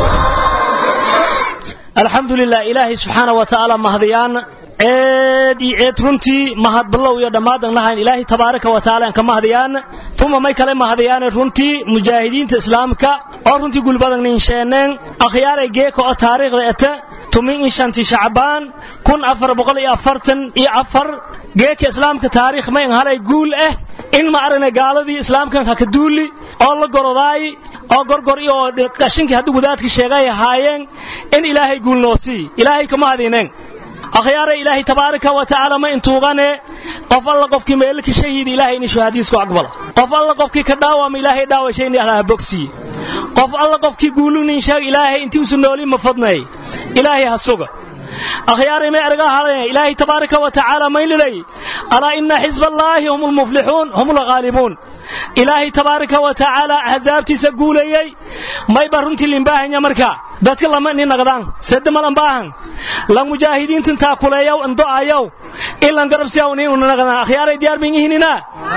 الحمد لله إلهي سبحانه وتعالى مهديان eed iyo eed runtii mahad ballow iyo dhammaadan lahayn ilaahay tabaaraka wa tacaala aan ka mahadiyaan uma may kale mahadiyaane runtii mujaahidiinta islaamka oo runtii gulbadan ninsheeneen akhyaaray geeka oo taariikhda ete tumin in shanti shacbaan kun afar boqol iyo afartan iyo afar geeka islaamka taariikh may an halay guul ah in ma aragnay gaaladii islaamkan haka duuli oo la gorodaay oo gorgor iyo qashinkii haddii wadaadka sheegay ahaayeen in ilaahay guul noo sii ilaahay kama hadineen akhyaara ilaahay tabaaraka wa tacaala ma intuugane qof alla qofkii meelka shahiid ilaahay in shahaadiisku aqbala qof alla qofkii ka dhaawama ilaahay dhaawashay in allah bogsiye qof alla qofkii guulunin sheeg ilaahay intii usu nooli ma fadnay ilaahay ha suga akhyaaray may erga haleen ilaahay tabaaraka wa tacaala maylilay alaa inna xisballaahi hum almuflixuun hum alghaalibuun ilaahay tabaaraka wa tacaala axsaabtiisa guuleeyey mayba runtii limbaahanya marka dadka lama ni naqdaan sede malan baahan lan mujaahidiintan taakuleeyaw ando'ayaw ilan garabsiyaw ni una naqdaan akhyaaray diyaar bin ihinina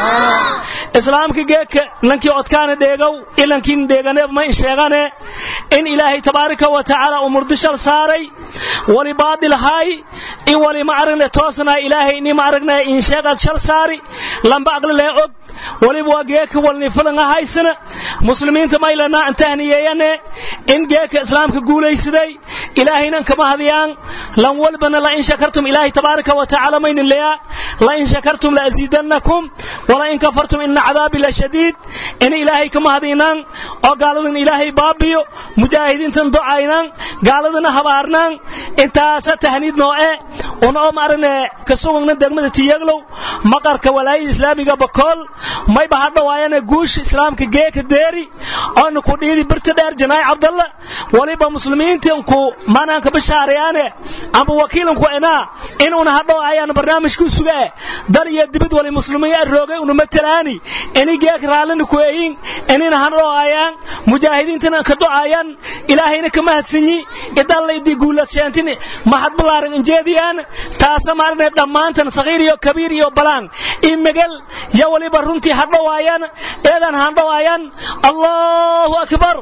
islaamka geedka lankii odkaana dheegow ilankiin dheegane ma in sheegane in ilaahay tabaaraka wa tacaala uu murdishal saaray wali baadil haay in wali ma aragne toosnaa ilaahay ni ma aragne in sheegaad shal saari lamba aqli lee og waliba waa geeka walni filanga haysana muslimiinta maylana antahniyeeyane in geeka islaamka guulaysaday ilaahaynan kama hadiyaan lan walbana la in shakartum ilaahay tabaaraka wa tacaala maynin leeyaa la in shakartum la aziidannakum wala in kafartum ina cadaabi la shadiid in ilaahay kama hadiynaan oo gaaladan ilaahay baabiyo mujaahidiintan docaynaan gaaladana habaarnaan intaasa tahniid nooce una oo maarane ka sugagna degmada tiyaglow maqarka walaayada islaamiga bakool mayba hadhawaayane guusha islaamka geeka deeri oona ku dhiidi birta dheer janaay cabdalla waliba muslimiintanku maanaanka bishaarayaane amba wakiilanku enaa inuuna hadhawaayaan barnaamijkuu suga eh dal iyo dibid wali muslimiin roogay una matalaani ini geeka raallina ku eyin inina hadhawaayaan mujaahidiintana ka docaayaan ilaahayna ka mahadsanyi idallaydi guulasheantin mahad balaaran injeediyaan taasa maarne dhammaantan sagiir iyo kabiir iyo balaan iyo megal yo waliba runtii hadhawaayaan eedan hadhawaayaan allahu akbar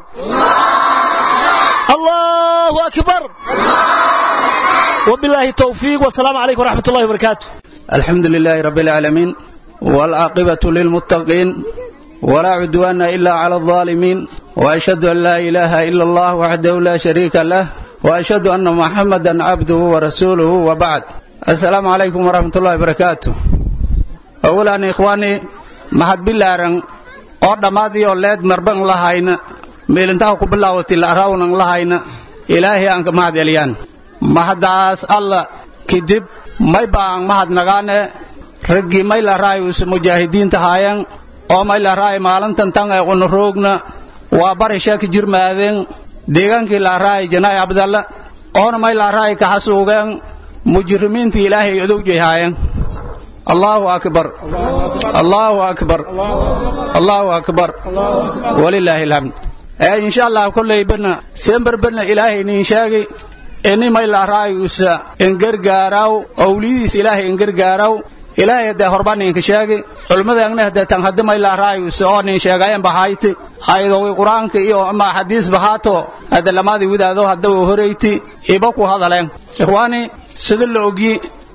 allahu akbar وبالله التوفيق والسلام عليكم ورحمة الله وبركاته الحمد لله رب العالمين والعاقبة للمتقين ولا عدوان إلا على الظالمين وأشهد أن لا إله إلا الله وحده لا شريك له وأشهد أن محمدا عبده ورسوله وبعد السلام عليكم ورحمة الله وبركاته أولا إخواني محد بلارن oo dhammaadii oo leed marban lahayna meelintaha ku bilaawatay la arawnan lahayna ilaahay aan ka mahad celiyaan mahadaas alla kadib may baan mahadnagaane raggii may la raay uuse mujaahidiinta haayan oo may la raay maalintan tan ee una roogna waa bari sheeka jirmaadeen deegaankii la raay janaay abdalla oona may la raay ka xasuugeen mujrimiintii ilaahay odowjay haayan allahu akbar allahu akbar allahu akbar walilaahi alhamd ee insha allah kolley bana semberbana ilaahay niin sheegi ini may la raayusa engargaaraw owliyadiis ilaahay engargaaraw ilaahay hadee horba ninka sheegi culmadaagna hadee tan haddi may la raayusa oo nin sheegayen bahayti aydowi qur-aanka iyo ama xadiis bahaato hadde lamadii widaado hadda u horeyti iba ku hadaleen ikhwaani sida la ogyi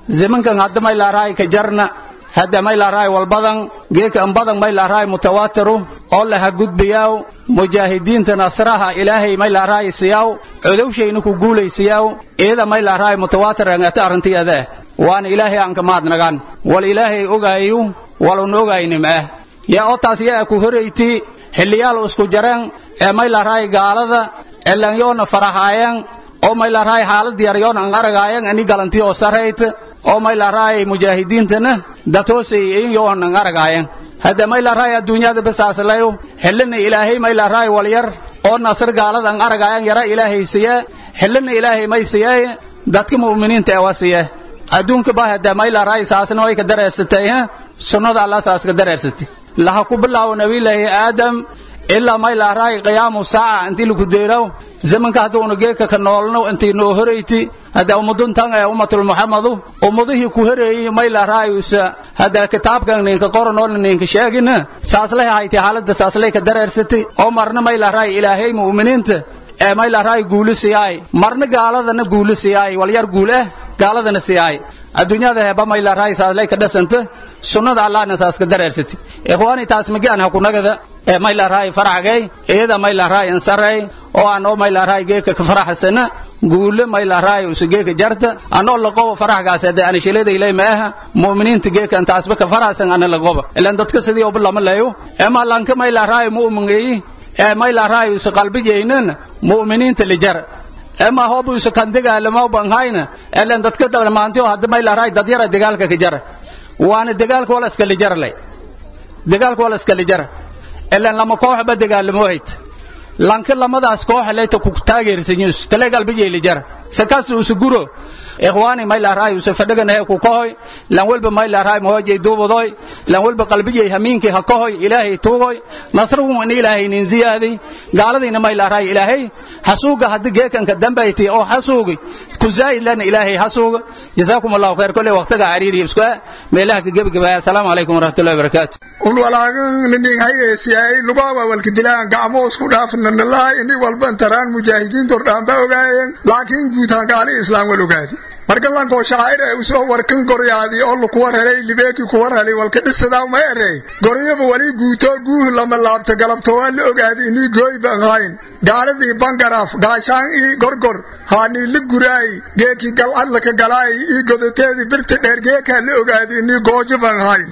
zimankan hadda may laaraay ka jarna hadda may laaraay walbadan geeka ambadan may laaraay mutawaatiru oo laha gudbiyaw mujaahidiinta nasraha ilaahay may laaraay siyaw codowshayna ku guulaysiyaw iyada may laaraay mutawaatir angata arrintiyadaa waana ilaahay aan ka mahadnagaan wal ilaahay ogaayu walun ogaynim ah yaa oo taas yaa ku horayti xilliyaal isku jareen ee may laaraay gaalada elanyoona farahaayeen oo may laaraay xaalad yaryoon aan aragaayeen ani galantii oo sarayt oo may laaraay mujaahidiintana datoosay yoon aan aragaayeen hadda may laaraay adduunyada basaaslayo xillina ilaahay may laaraay walyar oo nasr gaalada aan aragaayeen yara ilaahay siya xillina ilaahay may siya dadka mu'miniinta ee waa siya adduunka baa hadda may laaraay saasna way ka dareersatay sunnada allah saas ka dareersatay laha ku bilaawo nabilaahi aadam ilaa may laaraay qiyaamu saaca intii lagu deeraw zamanka hadda una geeka ka noolno intii noo horayti hadda ummaduntan ee ummatul muhammadu ummadihii ku horeeyey may laaraay usa hadda kitaabkan ninka qoranoo ninka sheegina saaslay hayti xaaladda saaslay ka dareersatay oo marna may laaraay ilaahay mu'miniinta ee may laaraay guulu siyaay marna gaaladana guulu siyaay walyar guul ah gaaladana siyaay adduunyada heba may laaraay saaslay ka dhasanta sunnada allahna saas ka dareersatay ikhwaani taas magaan ha kunagada ee may laaraay faraxgay iyada may laaraay insaray oo aan oo may laaraay geeka ka faraxsana guule may laaraay usu geeka jarta anoo laqobo faraxgaas hadda aan shilada ilay ma aha mu'miniinta geeka intaasba ka faraxsan ana laqobo ilaan dadka sidii oo lama leeyo ema lanka may laaraay mu'mingeeyi ee may laaraay usu qalbigeynan mu'miniinta lijar ema hobu usu kandigaalamo banhayna ilaan dadka dhammaantii oo hadda may laaraay dad yara dagaalka ka jara waana dagaalka wala iska lijarlay dagaalka wala iska lijara ilaan lama kooxba dagaalamohayd lanka lamadaas kooxa leyta ku taageersanyus tale galbijay lijara sakas usu guro ikhwaani may laaraay usu fadhaganahe ku kohoy lan walba may laaraay mohojay duubadoy lan walba qalbijay hamiinkii ha kohoy ilaahay tuugoy nasruhum in ilaahay nin ziyaaday gaaladiina may laaraay ilaahay hasuuga haddi geekanka dambayti oo hasuugi ku zaa'id lana ilaahay hasuuga jazaakum allahu khayr kolley waqtiga cariiri isku meelaha ka gebagabaya asalaamu calaykum waraxmatullahi wabarakaatu un walaagan nin hayesiyay lugawa walka dilaan gacmo isku dhaafna nalahay ini walban taraan mujaahidiinta ordhaan ba ogaayeen laakiin guutaan gaali islaam wal ogaadi marka lankoo shacair ee usoo warkan goryaadi oo lukuwar helay libeeki kuwar helay walka dhisadaa ma erey goryaba wali guuto guuh lama laabto galabto waa la ogaadi inii gooy ban hayn gaaladii bangaraaf gaashaan ii gorgor haanii la guraay geekii galcadlaka galaay ii godateedii birta dheer geekaa la ogaadi inii goojo ban hayn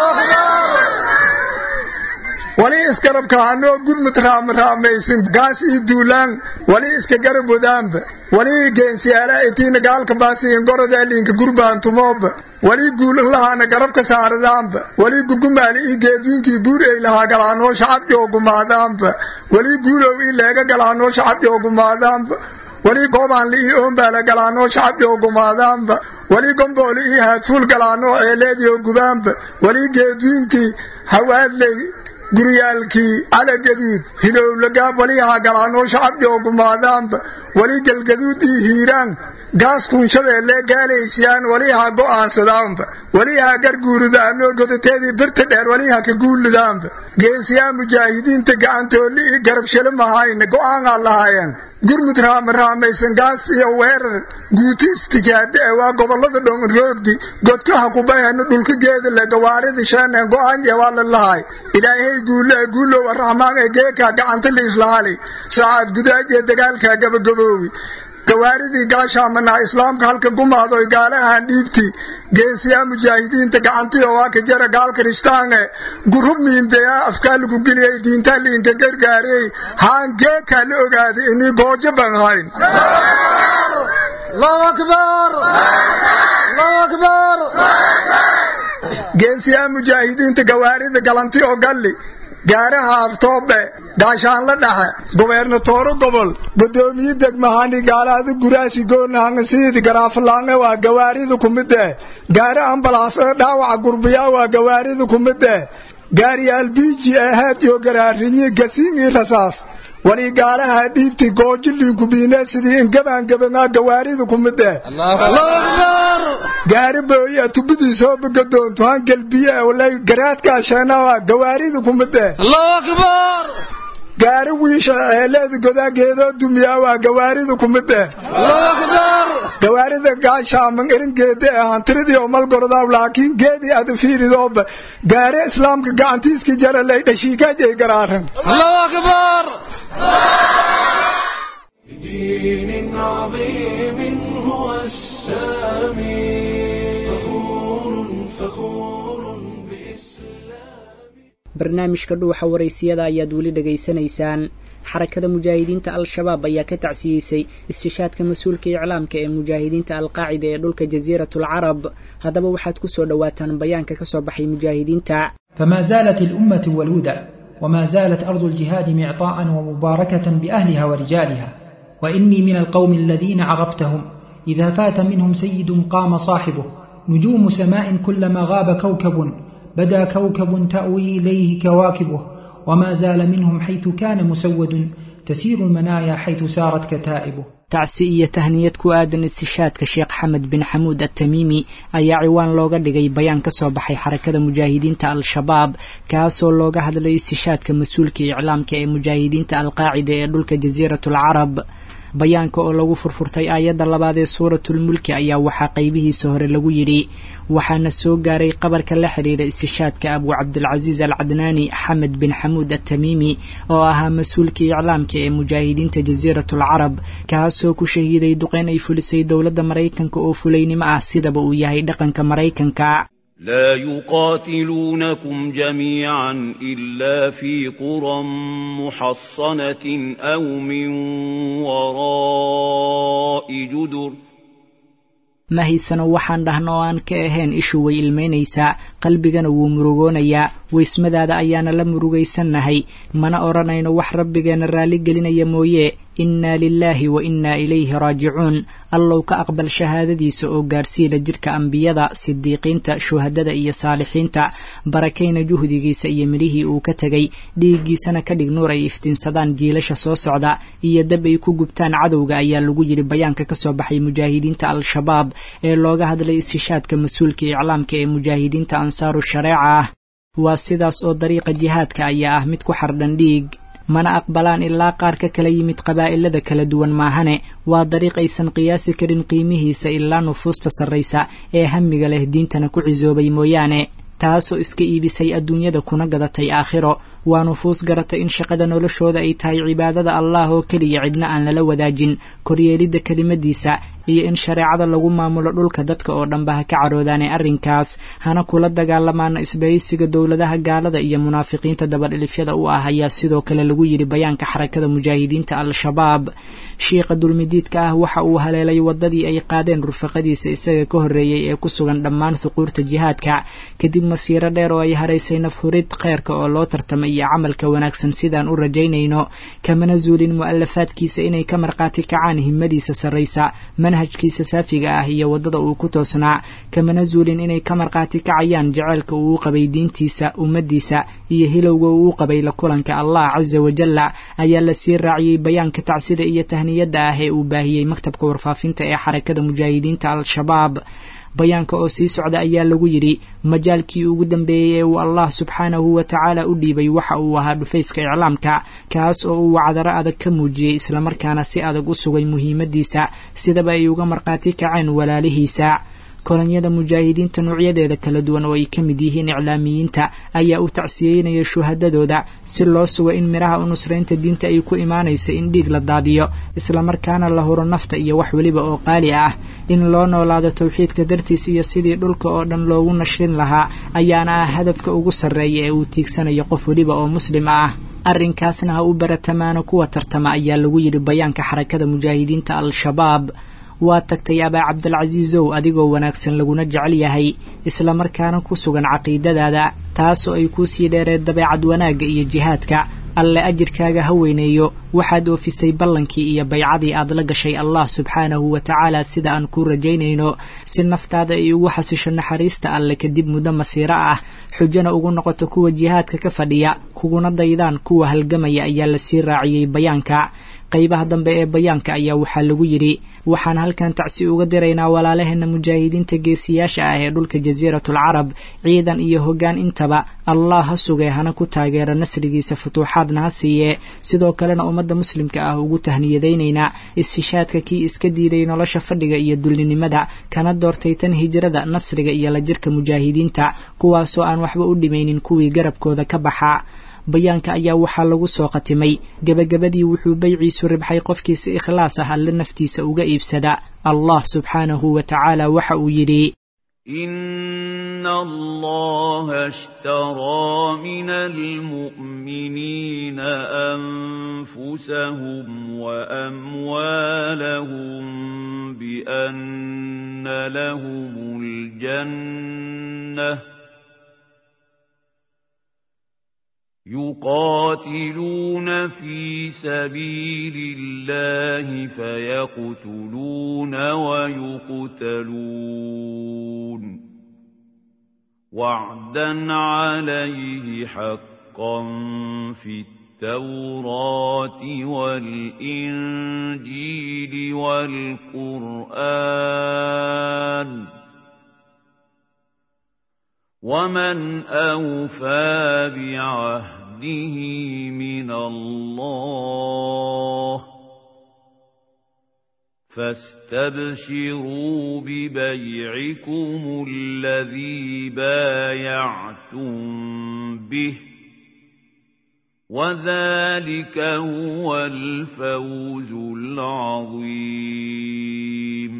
wali isgarabka hanoo gurmud raamraamaysin gaas ii duulaan wali iska garab wadaanba wali geensiyaala itiina gaalka baasiin gorodaaliinka gurbaantumooba wali guulan lahaana garabka saaradaanba wali gugumaali ii geedwiinkii buur ay lahaa galaanoo shacab joogumaadaanba wali guulow ii leega galaanoo shacab joogumaadaanba wali goobaanli ii oombaala galaanoo shacab joogumaadaanba wali gombooli ii haadfuul galaanoo ceeleediyo gubaanba wali geedwiinkii hawaadley guryaalkii calagaduud hilowlagaab walihaa galaanoo shacab joogumaadaanba wali galgaduud ii hiiraan gaas kuunshabeelle gaalaysiyaan walihaa go'aansadaanba walihaa garguuridaanoo godateedii birta dheer waliha ka guulidaanba geensiyaa mujaahidiinta gacantoolli ii garabshale mahayna go'aanaa lahaayeen gurmud raamaraamaysan gaas iyo weerar guuti istijaade ee waa gobollada dhonroogdi godkaha kubayhana dhulka geedale gawaaridi sheeneen go'aanye waa la lahay ilaahay guule guulow araxmaan ee geekaa gacanta liislaali saacad gudaaj ee dagaalkaa gabagaboowi gawaaridii gaashaamanaa islaamka halka gumaadoy gaalahan dhiibti geensiyaa mujaahidiinta gacantiyo waa ka jara gaalka rishtaange gurub miindeyaa afkaa lagu geliyay diintaa liinka gargaarey haan geekaa la ogaaday inii goojo ban hayn geensiyaa mujaahidiinta gawaarida galanti oo galli gaaraha aftoobe gaashaanla dhaxe gobernatooro gobol gudoomiye degmahani gaalaada guraasi goonahangasiidi garaafalaange waa gawaarida kumidee gaari ambalaas ee dhaawaca gurbiyaa waa gawaarida kumidee gaariyaal biiji ahaad iyo garaarinyi gasiingii rasaas wali gaalaha dhiibti goojiliinku biine sidii ingabaangabanaa gawaarida kumidee gaari booya tubidiisoo bagadoontu han gelbiye walay garaadkaa sheenawa gawaarida kumidee gaari wiisha eeleeda godaageedoo dumiyaa waa gawaarida kumid eh gawaarida gaashaaman eringeeda eh hantiridii oo malgordaw laakiin geedii ada fiiridooba gaari islaamka gacantiiskii jara lay dhashiikaajay garaaran بدين عظيم هو السامي فخور فخور barnaamijka dhuuxa waraysiyada ayaad weli dhegaysanaysaan xarakada mujaahidiinta al-shabaab ayaa ka tacsiyeysay istishaadka mas-uulka iclaamka ee mujaahidiinta alqaacida ee dhulka jasiiratul carab haddaba waxaad ku soo dhowaataan bayaanka ka soo baxay mujaahidiinta فما زالت الأمة والهدى وما زالت أرض الجهاد معطاء ومباركة بأهلها ورجالها وإني من القوم الذين عرفتهم إذا فات منهم سيد قام صاحبه نجوم سماء كلما غاب كوكب بدا كوكب تأوي إليه كواكبه وما زال منهم حيث كان مسود تسير المنايا حيث سارت كتائبه tacsi iyo tahniyad ku aadan istishaadka sheekh xamed bin xamuud attamiimi ayaa ciwaan looga dhigay bayaan ka soo baxay xarakada mujaahidiinta al-shabaab kaasoo looga hadlay istishaadka mas-uulka iclaamka ee mujaahidiinta alqaacida ee dhulka jasiiratul carab bayaanka oo lagu furfurtay aayadda labaad ee suuratulmulki ayaa waxaa qaybihiisa hore lagu yidhi waxaana soo gaaray qabarka la xidhiira istishaadka abu cabdilcasiis al cadnaani xamed bin xamuud attamiimi oo ahaa mas-uulkii iclaamka ee mujaahidiinta jasiiratul carab kaasoo ku shahiiday duqeyn ay fulisay dowladda maraykanka oo fulaynimo ah sidaba uu yahay dhaqanka maraykanka لا يقاتلونكم جميعا إلا في قرى محصنة أو من وراء جدر ma haysano waxaan dhahno oo aan ka ahayn ishu way ilmaynaysaa qalbigana wuu murugoonayaa weysmadaada ayaana la murugaysannahay mana odhanayno wax rabbigeena raalli gelinaya mooye innaa lilaahi wa innaa ilayhi raajicuun allow ka aqbal shahaadadiisa oo gaarsiila jidhka ambiyada sidiiqiinta shuhadada iyo saalixiinta barakayna juhdigiisa iyo midhihii uu ka tegay dhiiggiisana ka dhig nuur ay iftiinsadaan jiilasha soo socda iyo dab ay ku gubtaan cadowga ayaa lagu yidhi bayaanka ka soo baxay mujaahidiinta al-shabaab ee looga hadlay istishaadka mas-uulka iclaamka ee mujaahidiinta ansaaru shareeca ah waa sidaas oo dariiqa jihaadka ayaa ah mid ku xardhan dhiig mana aqbalaan ilaa qaar ka kala yimid qabaa'ilada kala duwan maahane waa dariiq aysan qiyaasi karin qiimihiisa ilaa nufuusta sarraysa ee hamiga leh diintana ku cisoobay mooyaane taasoo iska iibisay adduunyada kuna gadatay aakhiro waa nufuus garatay in shaqada noloshooda ay tahay cibaadada allah oo keliya cidna aan lala wadaajin koryeelidda kelimadiisa iyo in shareecada lagu maamulo dhulka dadka oo dhanba ha ka caroodaane arrinkaas hana kula dagaalamaana isbahaysiga dowladaha gaalada iyo munaafiqiinta dabadhilifyada u ah ayaa sidoo kale lagu yidhi bayaanka xarakada mujaahidiinta al-shabaab shiikha dulmidiidka ah waxa uu haleelay waddadii ay qaadeen rufaqadiisa isaga ka horreeyey ee ku sugan dhammaan huquurta jihaadka kadib masiiro dheer oo ay haraysay nafhurid kheyrka oo loo tartamay iyo camalka wanaagsan sidaan u rajaynayno kamana zuulin mu'alafaadkiisa inay ka markhaati kacaan himadiisa sarraysa manhajkiisa saafiga ah iyo waddada uu ku toosnaa kamana zuulin inay ka markhaati kacayaan jaceylka uu u qabay diintiisa ummaddiisa iyo hilowga uu u qabay la kulanka allah casa wajalla ayaa la sii raaciyey bayaanka tacsida iyo tahniyadda ah ee uu baahiyey maktabka warfaafinta ee xarakada mujaahidiinta al-shabaab bayaanka oo sii socda ayaa lagu yidhi majaalkii ugu dambeeyey ee uu allah subxaanahu wa tacaala u dhiibay waxa uu ahaa dhufayska iclaamka kaas oo uu wacdaro adag ka muujiyey islamarkaana si adag u sugay muhiimaddiisa sidaba ay uga markhaati kaceen walaalihiisa kolonyada mujaahidiinta noocyadeeda kala duwan oo ay ka mid yihiin iclaamiyiinta ayaa u tacsiyeynaya shuhadadooda si loo sugo in midhaha u nusraynta diinta ay ku imaanaysa in dhiig la daadiyo islamarkaana la huro nafta iyo wax weliba oo qaali ah in loo noolaado tawxiidka dartiis iyo sidii dhulka oo dhan loogu nashrin lahaa ayaana ah hadafka ugu sarreeya ee uu tiigsanayo qof weliba oo muslim ah arrinkaasna ha u baratamaano kuwa tartama ayaa lagu yidhi bayaanka xarakada mujaahidiinta al-shabaab waa tagtay abaa cabdilcasiisow adigoo wanaagsan laguna jecel yahay islamarkaana ku sugan caqiidadaada taasoo ay kuu sii dheereen dabeecad wanaagga iyo jihaadka alle ajirkaaga ha weyneeyo waxaad oofisay ballankii iyo baycadii aad la gashay allah subxaanahu wa tacaala sida aan kuu rajaynayno si naftaada ay ugu xasisho naxariista alle kadib muddo masiiro ah xujana ugu noqoto kuwa jihaadka ka fadhiya kuguna daydaan kuwa halgamaya ayaa lasii raaciyey bayaanka qaybaha dambe ee bayaanka ayaa waxaa lagu yidhi waxaan halkan tacsi uga diraynaa walaalaheena mujaahidiinta geesiyaasha ah ee dhulka jasiiratul carab ciidan iyo hoggaan intaba allah ha sugee hana ku taageera nasrigiisa futuuxaadna ha siiye sidoo kalena ummadda muslimka ah ugu tahniyadaynaynaa ishishaadka kii iska diiday nolosha fadhiga iyo dullinimada kana doortay tan hijrada nasriga iyo la jirka mujaahidiinta kuwaasoo aan waxba u dhimaynin kuwii garabkooda ka baxa bayaanka ayaa waxaa lagu soo qatimay gebagabadii wuxuu bayciisu ribxay qofkii si ikhlaas ah alle naftiisa uga iibsada allah subxaanahu wa tacaala waxa uu yidhi إن الله اشترى من المؤمنين أنفسهم وأموالهم بأن لهم الجنة يقاتلون في سبيل الله فيقتلون ويقتلون وعدا عليه حقا في التوراة والإنجيل والقرآن ومن أوفى بعهده من الله فاستبشروا ببيعكم الذي بايعتم به وذلك هو الفوز العظيم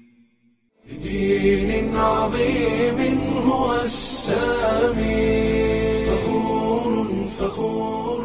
بدين عظيم هو السامي فخور فخور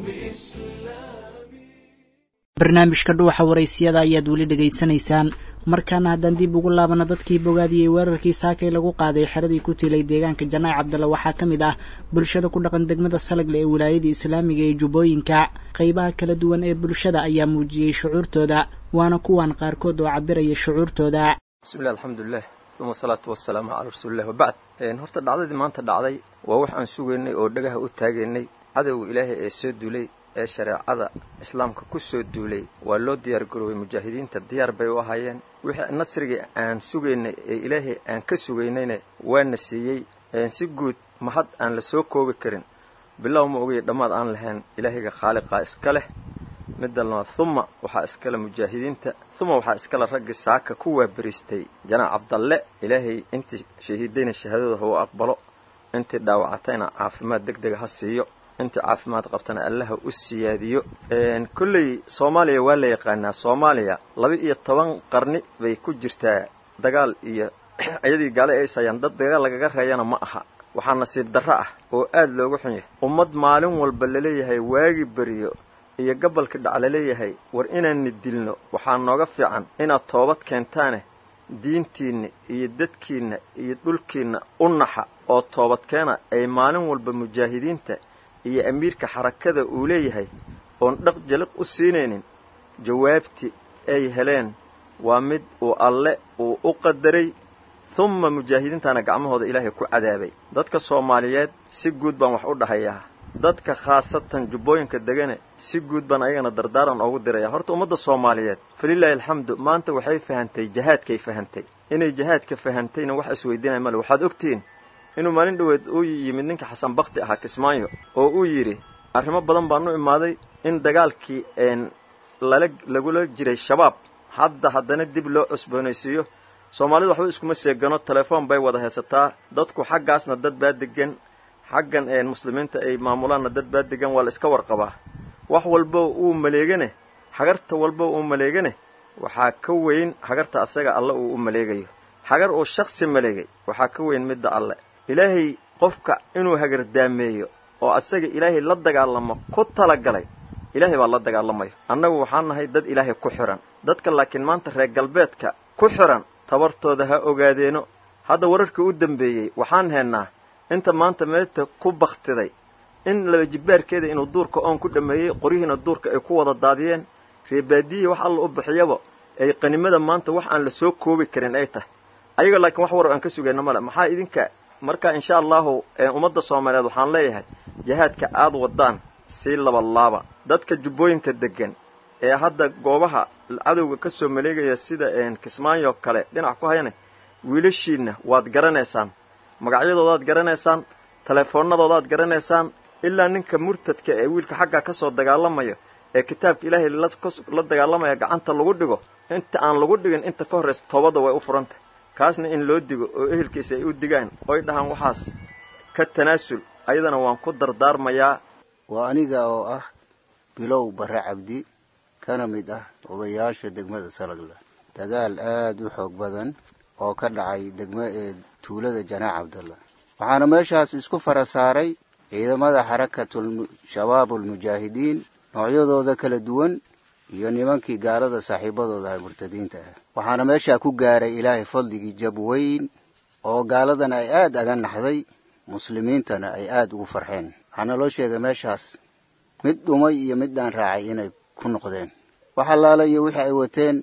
barnaamijka dhuuxa waraysiyada ayaad weli dhegaysanaysaan markaana haddaan dib ugu laabano dadkii bogaadiyey weerarkii saakay lagu qaaday xeradii ku tilay deegaanka janaac cabdalla waxaa ka mid ah bulshada ku dhaqan degmada salagle ee wilaayadii islaamiga ee jubbooyinka qaybaha kala duwan ee bulshada ayaa muujiyey shucuurtooda waana kuwan qaarkood oo cabiraya shucuurtooda bismillahi alxamdulilah uma asalaatu wasalaamu calaa rasuulilah wabacd horta dhacdadii maanta dhacday waa wax aan sugaynay oo dhagaha u taagaynay cadowga ilaahay ee soo duulay ee shareecada islaamka ku soo duulay waa loo diyaar garoobay mujaahidiinta diyaar bay u ahaayeen wixii nasrigii aan sugaynay ee ilaahay aan ka sugaynayna waana siiyey si guud mahad aan la soo koobi karin bilow ma ogaya dhammaad aan lahayn ilaahayga khaaliqaa iska leh midda labaad huma waxaa iskale mujaahidiinta huma waxaa iskale raggii saaka ku waabariistay janaac cabdalle ilaahay intii shahiidayna shahaadada ha u aqbalo intii dhaawacatayna caafimaad deg dega ha siiyo intii caafimaad qabtana allaha u siyaadiyo kolley soomaaliya waa la yaqaanaa soomaaliya laba iyo toban qarni bay ku jirtaa dagaal iyo iyadii gaale aysayaan dad dagaal lagaga reeyana ma aha waxaa nasiib darro ah oo aad looga xun yahay ummad maalin walba laleeyahay waagi beriyo iyo gabalka dhac laleeyahay war inaanni dilno waxaa nooga fiican inaad toobad keentaane diintiinna iyo dadkiinna iyo dhulkiinna u naxa oo toobadkeena ay maalin walba mujaahidiinta iyo amiirka xarakada uu leeyahay oon dhaq jaliq u siinaynin jawaabti ay heleen waa mid uu alle uu u qadaray humma mujaahidiintana gacmahooda ilaahay ku cadaabay dadka soomaaliyeed si guud baan wax u dhahayaa dadka khaasatan jubbooyinka degane si guud baan ayagana dardaaran oogu diraya horta ummadda soomaaliyeed falilaahi alxamdu maanta waxay fahantay jahaadkay fahantay inay jahaadka fahantayna wax isweydiinaya male waxaad ogtihiin inuu maalin dhoweed uu yimid ninka xasan bakti ahaa kismaayo oo uu yidhi arrimo badan baan u imaaday in dagaalkii lala lagula jiray shabaab hadda haddana dib loo cusboonaysiiyo soomaalidu waxba iskuma seegano telefoon bay wada haysataa dadku xaggaasna dad baa degan xaggan muslimiinta ay maamulaanna dad baa degan waa la iska warqabaa wax walbo uu maleegane hagarta walbo uu maleegane waxaa ka weyn hagarta asaga alle uu u maleegayo hagar uu shaksi maleegay waxaa ka weyn midda alle ilaahay qofka inuu hagardaameeyo oo asaga ilaahay la dagaalamo ku talagalay ilaahay baa la dagaalamayo annagu waxaan nahay dad ilaahay ku xihan dadka laakiin maanta reer galbeedka ku xihan tabartooda ha ogaadeeno hadda wararkii u dambeeyey waxaan heennaa inta maanta meeta ku bakhtiday in laba jibbaarkeeda inuu duurka oon ku dhammeeyey qoryihiina duurka ay ku wada daadiyeen reebaadiyihii wax alla u bixiyaba ay qanimada maanta wax aan la soo koobi karin ay tahay ayaga laakiin wax war aan ka sugayna male maxaa idinka marka insha allahu ummadda soomaaliyeed waxaan leeyahay jihaadka aad wadaan sii labalaaba dadka jubbooyinka deggan ee hadda goobaha cadowga ka soo maleegaya sida kismaayo kale dhinac ku hayane wiilashiinna waad garanaysaan magacyadoodaad garanaysaan telefoonnadoodaad garanaysaan ilaa ninka murtadka ee wiilka xagga ka soo dagaalamayo ee kitaabka ilaahay la dagaalamaya gacanta lagu dhigo inta aan lagu dhigin inta ka horraysa toobadda way u furantah kaasna in loo digo oo ehelkiisa ay u digaan oy dhahaan waxaas ka tanaasul ayadana waan ku dardaarmayaa waa aniga oo ah bilow barre cabdi kana mid ah odayaasha degmada salagla dagaal aad u xoog badan oo ka dhacay degma ee tuulada janaac cabdalla waxaana meeshaas isku fara saaray ciidamada xarakatul shabaabulmujaahidiin noocyadooda kala duwan iyo nimankii gaalada saaxiibadooda ah murtadiinta ah waxaana meeshaa ku gaaray ilaahay fadligii jab weyn oo gaaladana ay aad aga naxday muslimiintana ay aad ugu farxeen waxaana loo sheegay meeshaas mid dhumay iyo mid dhaan raacay inay ku noqdeen wax allaala iyo wixii ay wateen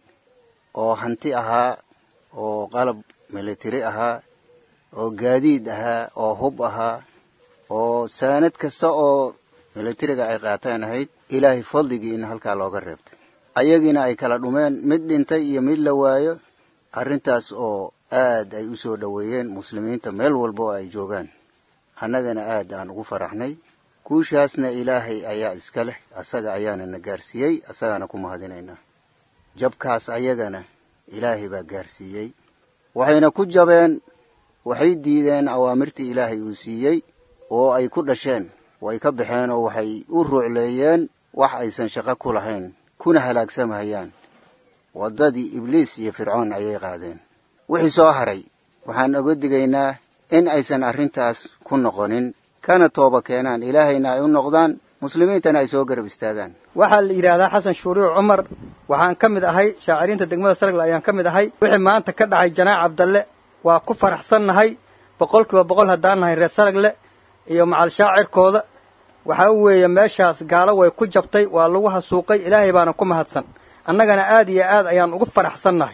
oo hanti ahaa oo qalab militari ahaa oo gaadiid ahaa oo hub ahaa oo saanad kasta oo militariga ay qaataan ahayd ilaahay fadligii in halkaa looga reebtay ayagiina ay kala dhumeen mid dhintay iyo mid la waayo arrintaas oo aad ay u soo dhoweeyeen muslimiinta meel walba oo ay joogaan annagana aad aan ugu faraxnay guushaasna ilaahay ayaa iska leh asaga ayaana na gaarsiiyey asagaana ku mahadinaynaa jabkaas ayagana ilaahay baa gaarsiiyey waxayna ku jabeen waxay diideen awaamirtii ilaahay uu siiyey oo ay ku dhasheen way ka baxeen oo waxay u ruucleeyeen wax aysan shaqo ku lahayn kuna halaagsamahayaan waddadii ibliis iyo fircoon ayay qaadeen wixii soo haray waxaan oga digaynaa in aysan arrintaas ku noqonin kana tooba keenaan ilaahayna ay u noqdaan muslimiintana ay soo garab istaagaan waxaa la yidhaahdaa xasan shuuriic cumar waxaan ka mid ahay shaaciriinta degmada sargle ayaan ka mid ahay wixii maanta ka dhacay janaac cabdalle waa ku faraxsannahay boqol kiiba boqol haddaan nahay reer saragle iyo macal shaacirkooda waxaa weeye meeshaas gaalo way ku jabtay waa lagu hasuuqay ilaahay baana ku mahadsan annagana aad iyo aad ayaan ugu faraxsannahay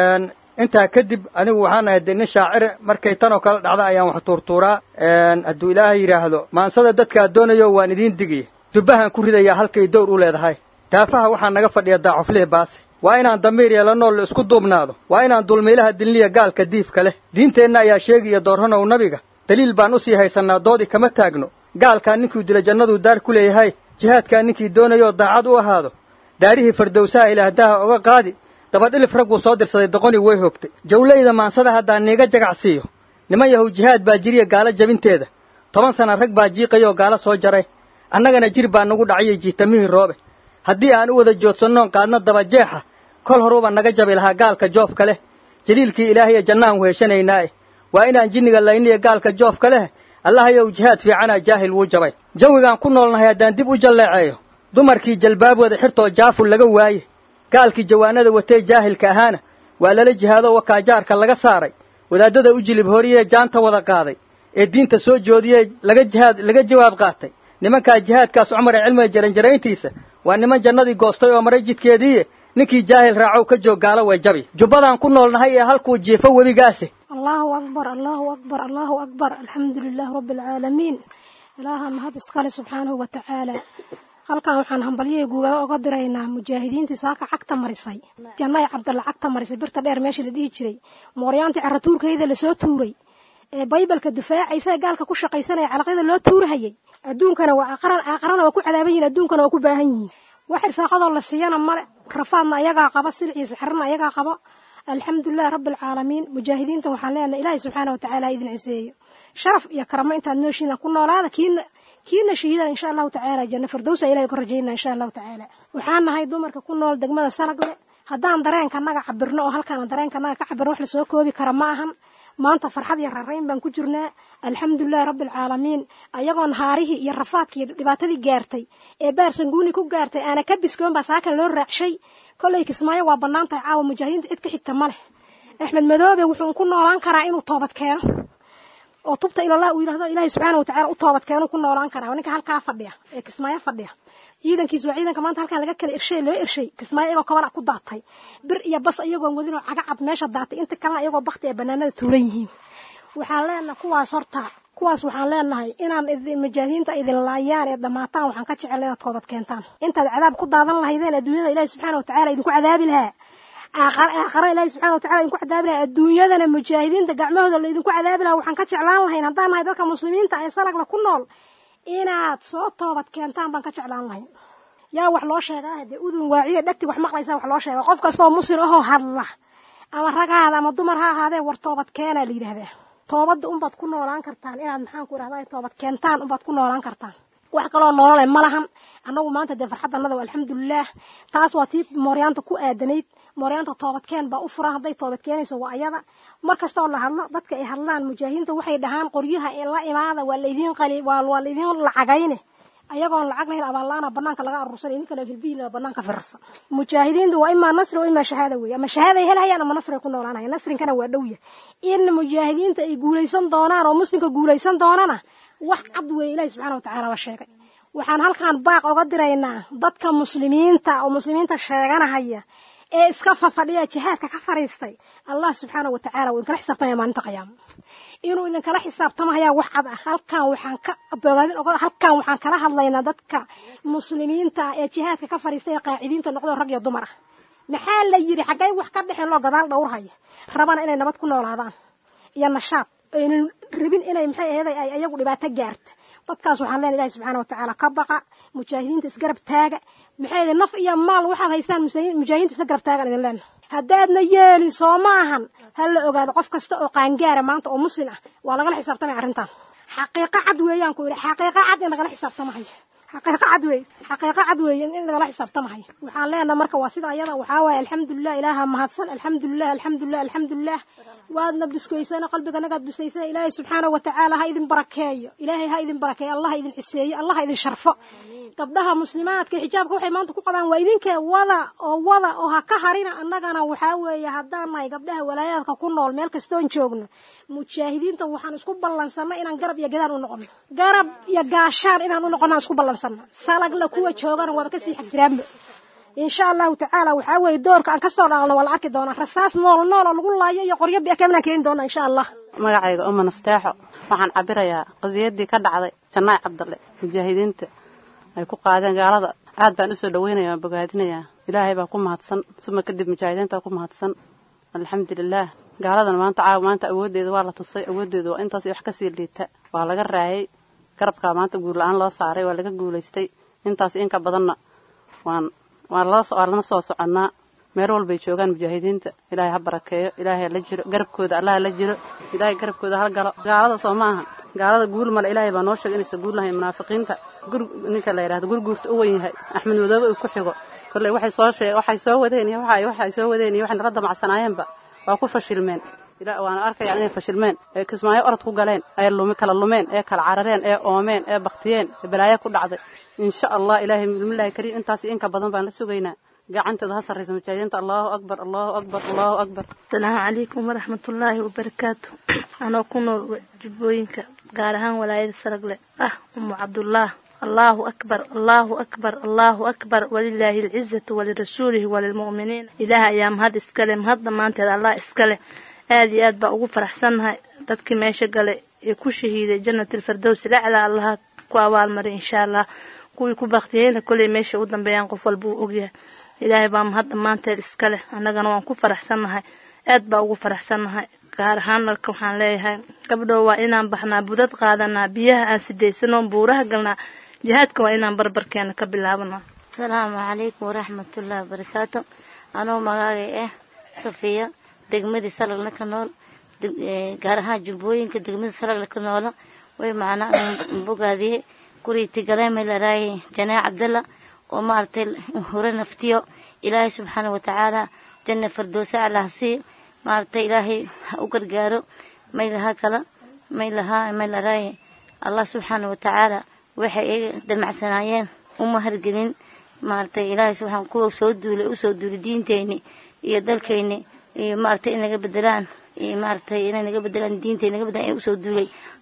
intaa kadib anigu waxaan ahay de nin shaacire markay tanoo kale dhacda ayaan wax tuurtuuraa hadduu ilaahay yidhaahdo maansada dadkaa doonayo waan idiin digiya dubbahaan ku ridayaa halkay dowr u leedahay daafaha waxaa naga fadhiya daacuflihi baase waa inaan damiir yeela nool la isku duubnaado waa inaan dulmiilaha dilniya gaalka diifka leh diinteenna ayaa sheegaya doorranow nabiga daliil baan u sii haysannaa doodii kama taagno gaalkaa ninkuu dila jannaduu daar ku leeyahay jihaadkaa ninkii doonayoo daacad u ahaado daarihii fardowsaha ilaahdaha oga qaadi dabadhilif ragguu soo dirsaday doqonii way hogtay jawlayda maansada haddaan niiga jagacsiiyo niman yahow jihaad baa jiriya gaalo jabinteeda toban sana rag baa jiiqayoo gaalo soo jaray annagana jir baa nagu dhacayay jiitamihii roobe haddii aan u wada joodsannoon qaadna dabajeexa kol horuuba naga jabi lahaa gaalka joofka leh jaliilkii ilaahaye jannaan weheshanaynaae waa inaan jinniga layniya gaalka joofka leh allahayow jihaad fiicanaa jaahil wuu jabay jawigaan ku noolnahay haddaan dib u jalleeceeyo dumarkii jalbaabooda xirtoo jaaful laga waaye gaalkii jawaanada watee jaahilka ahaana waa lala jihaadoo wakaajaarka laga saaray wadaadada u jilib horiyee jaanta wada qaaday ee diinta soo joodiyee laga jihaad laga jawaab qaatay nimankaa jihaadkaas cumar ee cilmiga jaranjarayntiisa waa niman jannadii goostay oo maray jidkeediiye ninkii jaahil raacow ka joog gaalo way jabi jubbadaan ku noolnahay ee halkuu jiifo webigaasi allahu akbar allahu akbar allahu akbar alxamdu lilaahi rabbi alcaalamiin ilaaha mahad iskale subxaanahu wa tacaala halkan waxaan hambalyahii guubaaba oga diraynaa mujaahidiintii saaka cagta marisay jannay cabdalla cagta marisay birta dheer meeshii la dhihi jiray mooryaantii caratuurkayda lasoo tuuray ee baybalka dufaacaysa ee gaalka ku shaqaysanaya calaqyada loo tuurahayay adduunkana waa aqran aaqarana waa ku cadaaban yihin adduunkana waa ku baahan yihiin wax irsaaqadoo la siiyana male rafaadna ayagaa qaba silciyo sixirna ayagaa qaba alxamdulilahi rabbi alcaalamiin mujaahidiintan waxaan leenahay ilaahay subxaana watacaala ha idin ciseeyo sharaf iyo karamo intaad nooshiina ku noolaada kiina kiina shahiidana insha allahu tacaala janno firdowsa ilahay ka rajaynaa insha allahu tacaala waxaan nahay dumarka ku nool degmada salagle haddaan dareenkanaga cabirno oo halkaan dareenkanaga ka cabirno wax lasoo koobi kara ma ahan maanta farxad iyo rarayn baan ku jirnaa alxamdulilahi rabbi alcaalamiin ayagoon haarihii iyo rafaadkii dhibaatadii gaartay ee baarsanguuni ku gaartay aana ka biskoon baa saakan loo raacshay kollay kismaayo waa bannaan tahay caawa mujaahidiinta cid ka xigta ma leh axmed madoobe wuxuu ku noolaan karaa inuu toobad keeno oo tubta ilallah uu yidhahdo ilaahay subxaana watacala u toobad keenu ku noolaan karaa ninka halkaa fadhiya ee kismaayo fadhiya ciidankiis waa ciidanka maanta halkan laga kala irshay loo irshay kismaayo iyagoo kabala ku daatay bir iyo bas iyagoon wadin oo cagacad meesha daatay inta kalena iyagoo bakti ee banaanada tuulan yihiin waxaan leenahay kuwaas horta kuwaas waxaan leenahay inaan mujaahidiinta idin laayaan ee dhammaataan waxaan ka jecel inaad toobad keentaan intaad cadaab ku daadan lahaydeen adduunyada ilaahi subxaana watacala idinku cadaabi lahaa aakhara ilaahi subxana watacala idinku cadaabi lahaa adduunyadana mujaahidiinta gacmahooda la idinku cadaabi lahaa waxaan ka jeclaan lahayn haddaan nahay dadka muslimiinta ee salagla ku nool inaad soo toobad keentaan baan ka jeclaan lahayn yaa wax loo sheegaa dee udun waaciya dhegti wax maqlaysaa wax loo sheega qof kastoo muslim ahoo hadla ama rag ha ahaada ama dumar ha ahaadee war toobad keenaa la yidhahdaa toobadda unbaad ku noolaan kartaan inaad maxaan ku idhahdaa toobad keentaan unbaad ku noolaan kartaan wax kaloo noolole ma lahan annagu maanta dee farxaddanada waa alxamdulilaah taas waa tii mooryaanta ku aadanayd mooryaanta toobadkeen baa u furan hadday toobad keenayso waa ayada mar kastoo la hadlo dadka ay hadlaan mujaahidiinta waxay dhahaan qoryaha la imaada waa laydiin qali waa waa laydiin lacagayne ayagoon lacag lahayn abaalaana banaanka laga aruursanay ninkana hilbihiina banaanka firarsan mujaahidiintu waa imaa nasri oo imaa shahaada weeye ama shahaaday helhayaan ama nasri ay ku noolaanayaan nasrinkana waa dhowya in mujaahidiinta ay guulaysan doonaan oo muslimka guulaysan doonana wax cad weeye ilaahi subxaana watacaala waa sheegay waxaan halkan baaq oga diraynaa dadka muslimiinta oo muslimiinta sheeganahaya ee iska fafadhiya jihaadka ka fariistay allah subxaana watacaala wuu idinkala xisaabtamaya maalinta qiyaamo inuu idinkala xisaabtamaya wax cad ah halkan waxaan ka bogaadin oga halkan waxaan kala hadlaynaa dadka muslimiinta ee jihaadka ka fariistay ee qaacidiinta noqdo rag iyo dumar ah maxaa la yidhi xaggay wax ka dhexeen loo gadaal dhowrhaya rabana inay nabad ku noolaadaan iyo nashaad aynan rabin inay maxay aheeday ay ayagu dhibaato gaarta dadkaas waxaan leenahay ilahi subxaana watacaala ka baqa mujaahidiinta isgarab taaga maxay yihi naf iyo maal waxaad haystaan mujaahidiinta isla garab taagan idin leenahay haddaadna yeelin soo maahan ha la ogaado qof kasta oo qaangaara maanta oo muslim ah waa lagala xisaabtamaya arrintan xaqiiqo cad weeyaan ku yidhi xaqiiqo cad in lagala xisaabtamahayo xaqiiqo cad weeye xaqiiqo cad weeye in lagala xisaabtamahayo waxaan leenahay marka waa sida ayada waxaa waaye alxamdulilah ilaaha mahadsan alxamdulilah alxamdulilah alxamdulilah waadna biskoysana qalbiganagaad bisaysana ilaahay subxaana watacaala ha idin barakeeyo ilaahay ha idin barakeeyo allah ha idin ciseeyo allah ha idin sharfo gabdhaha muslimaadka xijaabka waxay maanta ku qabaan waa idinkee wada oo wada oo ha ka harina annagana waxaa weeye haddaan nahay gabdhaha walaayaadka ku nool meel kastoon joogno mujaahidiinta waxaan isku ballansanna inaan garab iyo gadaan u noqono garab iyo gaashaan inaan u noqono aan isku ballansanna salagla kuwa joogana waaba kasii xag jiraanba insha allahu tacaala waxaa weeye doorka aan kasoo dhaalno waa la arki doonaa rasaas nool nool oo lagu laayo iyo qoryo biakaminaan keeni doona insha allah magacayga uma nasteexo waxaan cabirayaa qasiyadii ka dhacday janaac cabdalle mujaahidiinta ay ku qaadeen gaalada aad baan usoo dhaweynaya waan bogaadinayaa ilaahay baa ku mahadsan suma kadib mujaahidiinta ku mahadsan alxamdulilaah gaaladan maanta caawa maanta awooddeeda waa la tusay awooddeedu waa intaas wax kasii liita waa laga raayay garabkaa maanta guul la-aan loo saaray waa laga guulaystay intaas inka badanna waan waa lana soo soconnaa meel walbay joogaan mujaahidiinta ilaahay ha barakeeyo ilaahay la jiro garabkooda allaha la jiro ilaahay garabkooda ha galo gaalada soo ma aha gaalada guul male ilaahay baa noo sheegay inaysa guul lahayn munaafiqiinta gur ninka la yidhahdo gurguurta u wen yahay axmed madoobe uu ku xigo kolley waxay soo sheeg waxay soo wadeen iyo waxa waxay soo wadeen iyo waxay nala damacsanaayeenba waa ku fashilmeen waana arkayaan inay fashilmeen ee kismaayo orod ku galeen ee lumi kala lumeen ee kala carareen ee oomeen ee baktiyeen ee balaayo ku dhacday insha allah ilaahay bismillahi kariim intaas inka badan baan la sugaynaa gacantooda ha sarraysa mujaahidiinta allahu akbar allahu akbar allahu akbar asalaamu calaykum waraxmatullaahi wabarakaatu anoo ku nool jubbooyinka gaar ahaan walaayada saragle ah umu cabdullaah allahu akbar allahu akbar allahu akbar walilaahi alcizatu walirasuulihi walilmu'miniin ilaah ayaa mahad iskale mahad dhammaanteed allah iskale aad iyo aad baa ugu faraxsannahay dadkii meesha galay ee ku shahiiday jannatilfardowsi laclaa allaha ku abaalmaray insha allah kuwii ku baktiyeyna kolley meesha u dambeeyaan qof walba uu ogyahay ilaahay baa mahad dhammaanteed iska leh annagana waan ku faraxsannahay aad baa ugu faraxsannahay gaar ahaan marka waxaan leeyahay gabdhow waa inaan baxnaa budad qaadanaa biyaha aan sidaysanoon buuraha galnaa jihaadka waa inaan barbarkeena ka bilaabanaa asalaamu calaykum waraxmatullaahi wabarakaatu anuu magaagay ah safiya degmadii salagla ka nool gaar ahaan jubbooyinka degmadii salagla ka noola way macnaa bogaadiye guriiti galeemay laraaye janaac cabdalla oo maaragtay hore naftiyo ilaahay subxaana watacaala janna fardoosa allah sii maaragtay ilaahay ha u gargaaro may lahaa kala may lahaa may laraaye allah subxaana watacaala waxay iga damacsanaayeen uma hargelin maaragtay ilaahay subxaan kuwa soo duulay usoo duulay diinteyni iyo dalkeyni iyo maaragtay in naga bedelaan iyo maaragtay inay naga bedelaan diintay naga bedelaan ay usoo duulay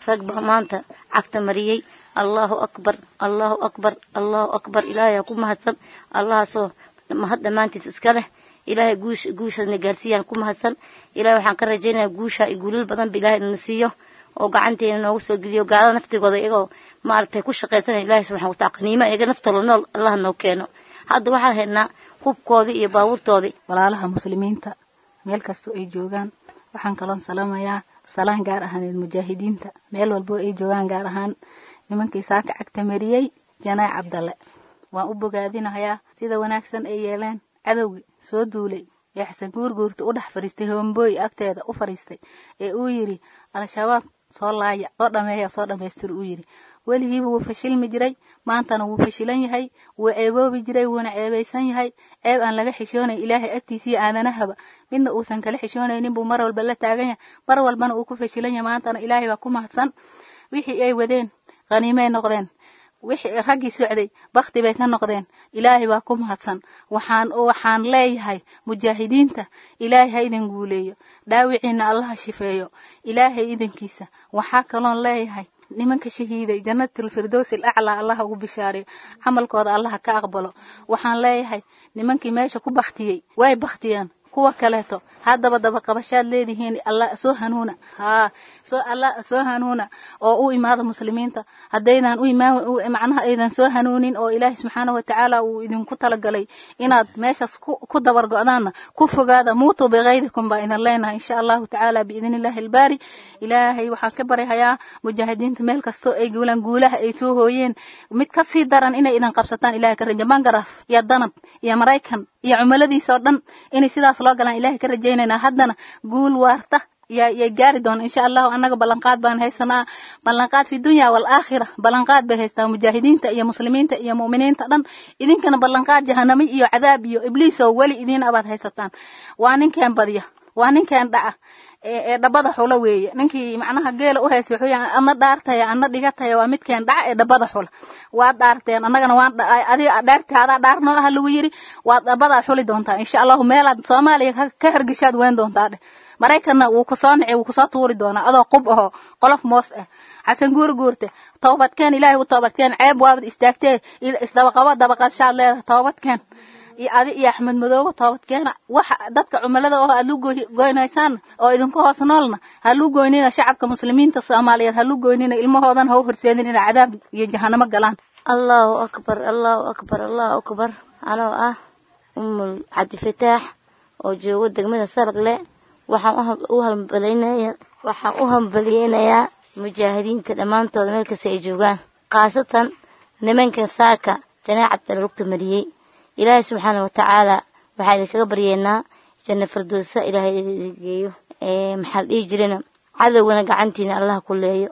rag baa maanta cagta mariyey allahu akbar allahu akbar allahu akbar ilaahay ku mahadsan allahaasoo mahad dhammaantiis iska leh ilaahay guush guushaasna gaarsiiyaan ku mahadsan ilahay waxaan ka rajaynayaa guusha iyo guulal badan ba ilahay na siiyo oo gacanteena noogu soo geliyo gaalada naftigooda iyagoo maaragtay ku shaqaysanaya ilahay subxana watacala qaniimo iyaga naftooda nool allah noo keeno hadda waxaan haynaa hubkoodii iyo baabuurtoodii walaalaha muslimiinta meel kastoo ay joogaan waxaan kaloon salaamayaa salaan gaar ahaaneed mujaahidiinta meel walbo ay joogaan gaar ahaan nimankii saaka cagta mariyey janaac cabdalle waan u bogaadinahayaa sida wanaagsan ay yeeleen cadowgii soo duulay ee xasan guurguurta u dhex fadhiistay hombooy agteeda u fadhiistay ee uu yidhi al-shabaab soo laaya soo dhameeya soo dhammaystir uu yidhi weligiiba wuu fashilmi jiray maantana wuu fashilan yahay wuu ceeboobi jiray wuuna ceebaysan yahay ceeb aan laga xishoonayn ilaahay agtiisiiyo aadanahaba midna uusan kala xishoonaynin buu mar walba la taagan yahay mar walbana uu ku fashilan yahay maantana ilaahay baa ku mahadsan wixii ay wadeen khaniimay noqdeen wixii raggii socday bakti bay ka noqdeen ilaahay baa ku mahadsan waxaan waxaan leeyahay mujaahidiinta ilaahay ha idin guuleeyo dhaawiciina allaha shifeeyo ilaahay idinkiisa waxaa kaloon leeyahay nimanka shahiiday jannatul firdows alaclaa allaha ugu bishaariyo camalkooda allaha ka aqbalo waxaan leeyahay nimankii meesha ku baktiyey way baktiyeen kuwa kaleeto haddaba dabaqabashaad leedihiin alla soo hanuuna haa soo alla soo hanuuna oo u imaada muslimiinta haddaydan u imaan macnaha aydan soo hanuunin oo ilaahay subxaana watacaala uu idinku talagalay inaad meeshaas ku dabar go'daanna ku fogaada muutuu bikaydikum baa idin leenahay insha allahu tacaala biidni illaahi albaari ilaahay waxaan ka baryahayaa mujaahidiinta meel kastoo ay guulaan guulaha ay soo hooyeen mid ka sii daran inay idin qabsataan ilahay ka raja bangaraaf iyo danab iyo maraykan iyo cumiladiisa oo dhan inay sidaas loo galaan ilahay ka rajaynaynaa haddana guul waarta yay gaari doona insha allahu annaga ballanqaad baan haysanaa ballanqaad fi dunya waalaakhira ballanqaad bay haystaa mujaahidiinta iyo muslimiinta iyo mu'miniinta dhan idinkana ballanqaad jahanamo iyo cadaab iyo ibliis oo weli idiin abaad haysataan waa ninkeen badya waa ninkeen dhaca ee dhabada xula weeye ninkii macnaha geela u haysay wuxuu yahay ana dhaartaya ana dhigataya waa midkeen dhaca ee dhabada xula waad dhaarteen annagana waan adiga dhaartaadaa dhaar noo ah lagu yiri waad dhabadaad xuli doontaa insha allahu meelaad soomaaliya ka hergeshaad weyn doontaa dheh maraykanna wuu kusoo nici wuu kusoo tuuri doonaa adoo qub aho qolof moos ah xasan guur guurte toobadkeen ilaahay u toobadkeen ceeb waabad istaagtee isdabaqabo dabaqadshaad leedahay toobadkeen iyo adi iyo axmed madoobe toobadkeena waxa dadka cumilada oo aad lu goynaysaan oo idinku hoos noolna ha lu goynina shacabka muslimiinta soomaaliyeed ha lu goynina ilmahoodan ha u horseedin inay cadaab iyo jahanamo galaan allahu akbar allahu akbar allahu akbar anoo ah umul cabdifataax oo joogo degmada saragle waxaan u hambalynaya waxaan u hambaliyeynayaa mujaahidiinta dhammaantooda meel kasta ay joogaan khaasatan nimanka saaka janaac cabdalla lugta mariyey ilaahay subxaana watacaala waxaa idinkaga baryeynaa janna firdowsa ilaahay geeyo maxaa la dhihi jirana cadowgana gacantiina allah ku leeyo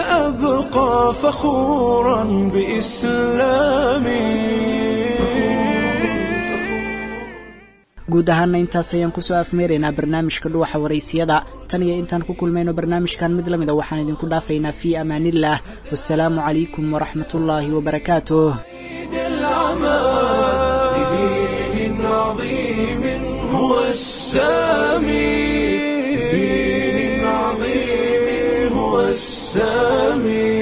سأبقى فخورا بإسلامي guud ahaana intaas ayaan kusoo afmeeraynaa barnaamijka dhuwaxa waraysiyada tan iyo intaan ku kulmayno barnaamijkan mid lamida waxaan idinku dhaafaynaa fii amaaniillah wasalaamu calaykum waraxmat ullaahi wabarakaatuh بدين عظيم هو السامي بدين عظيم هو السامي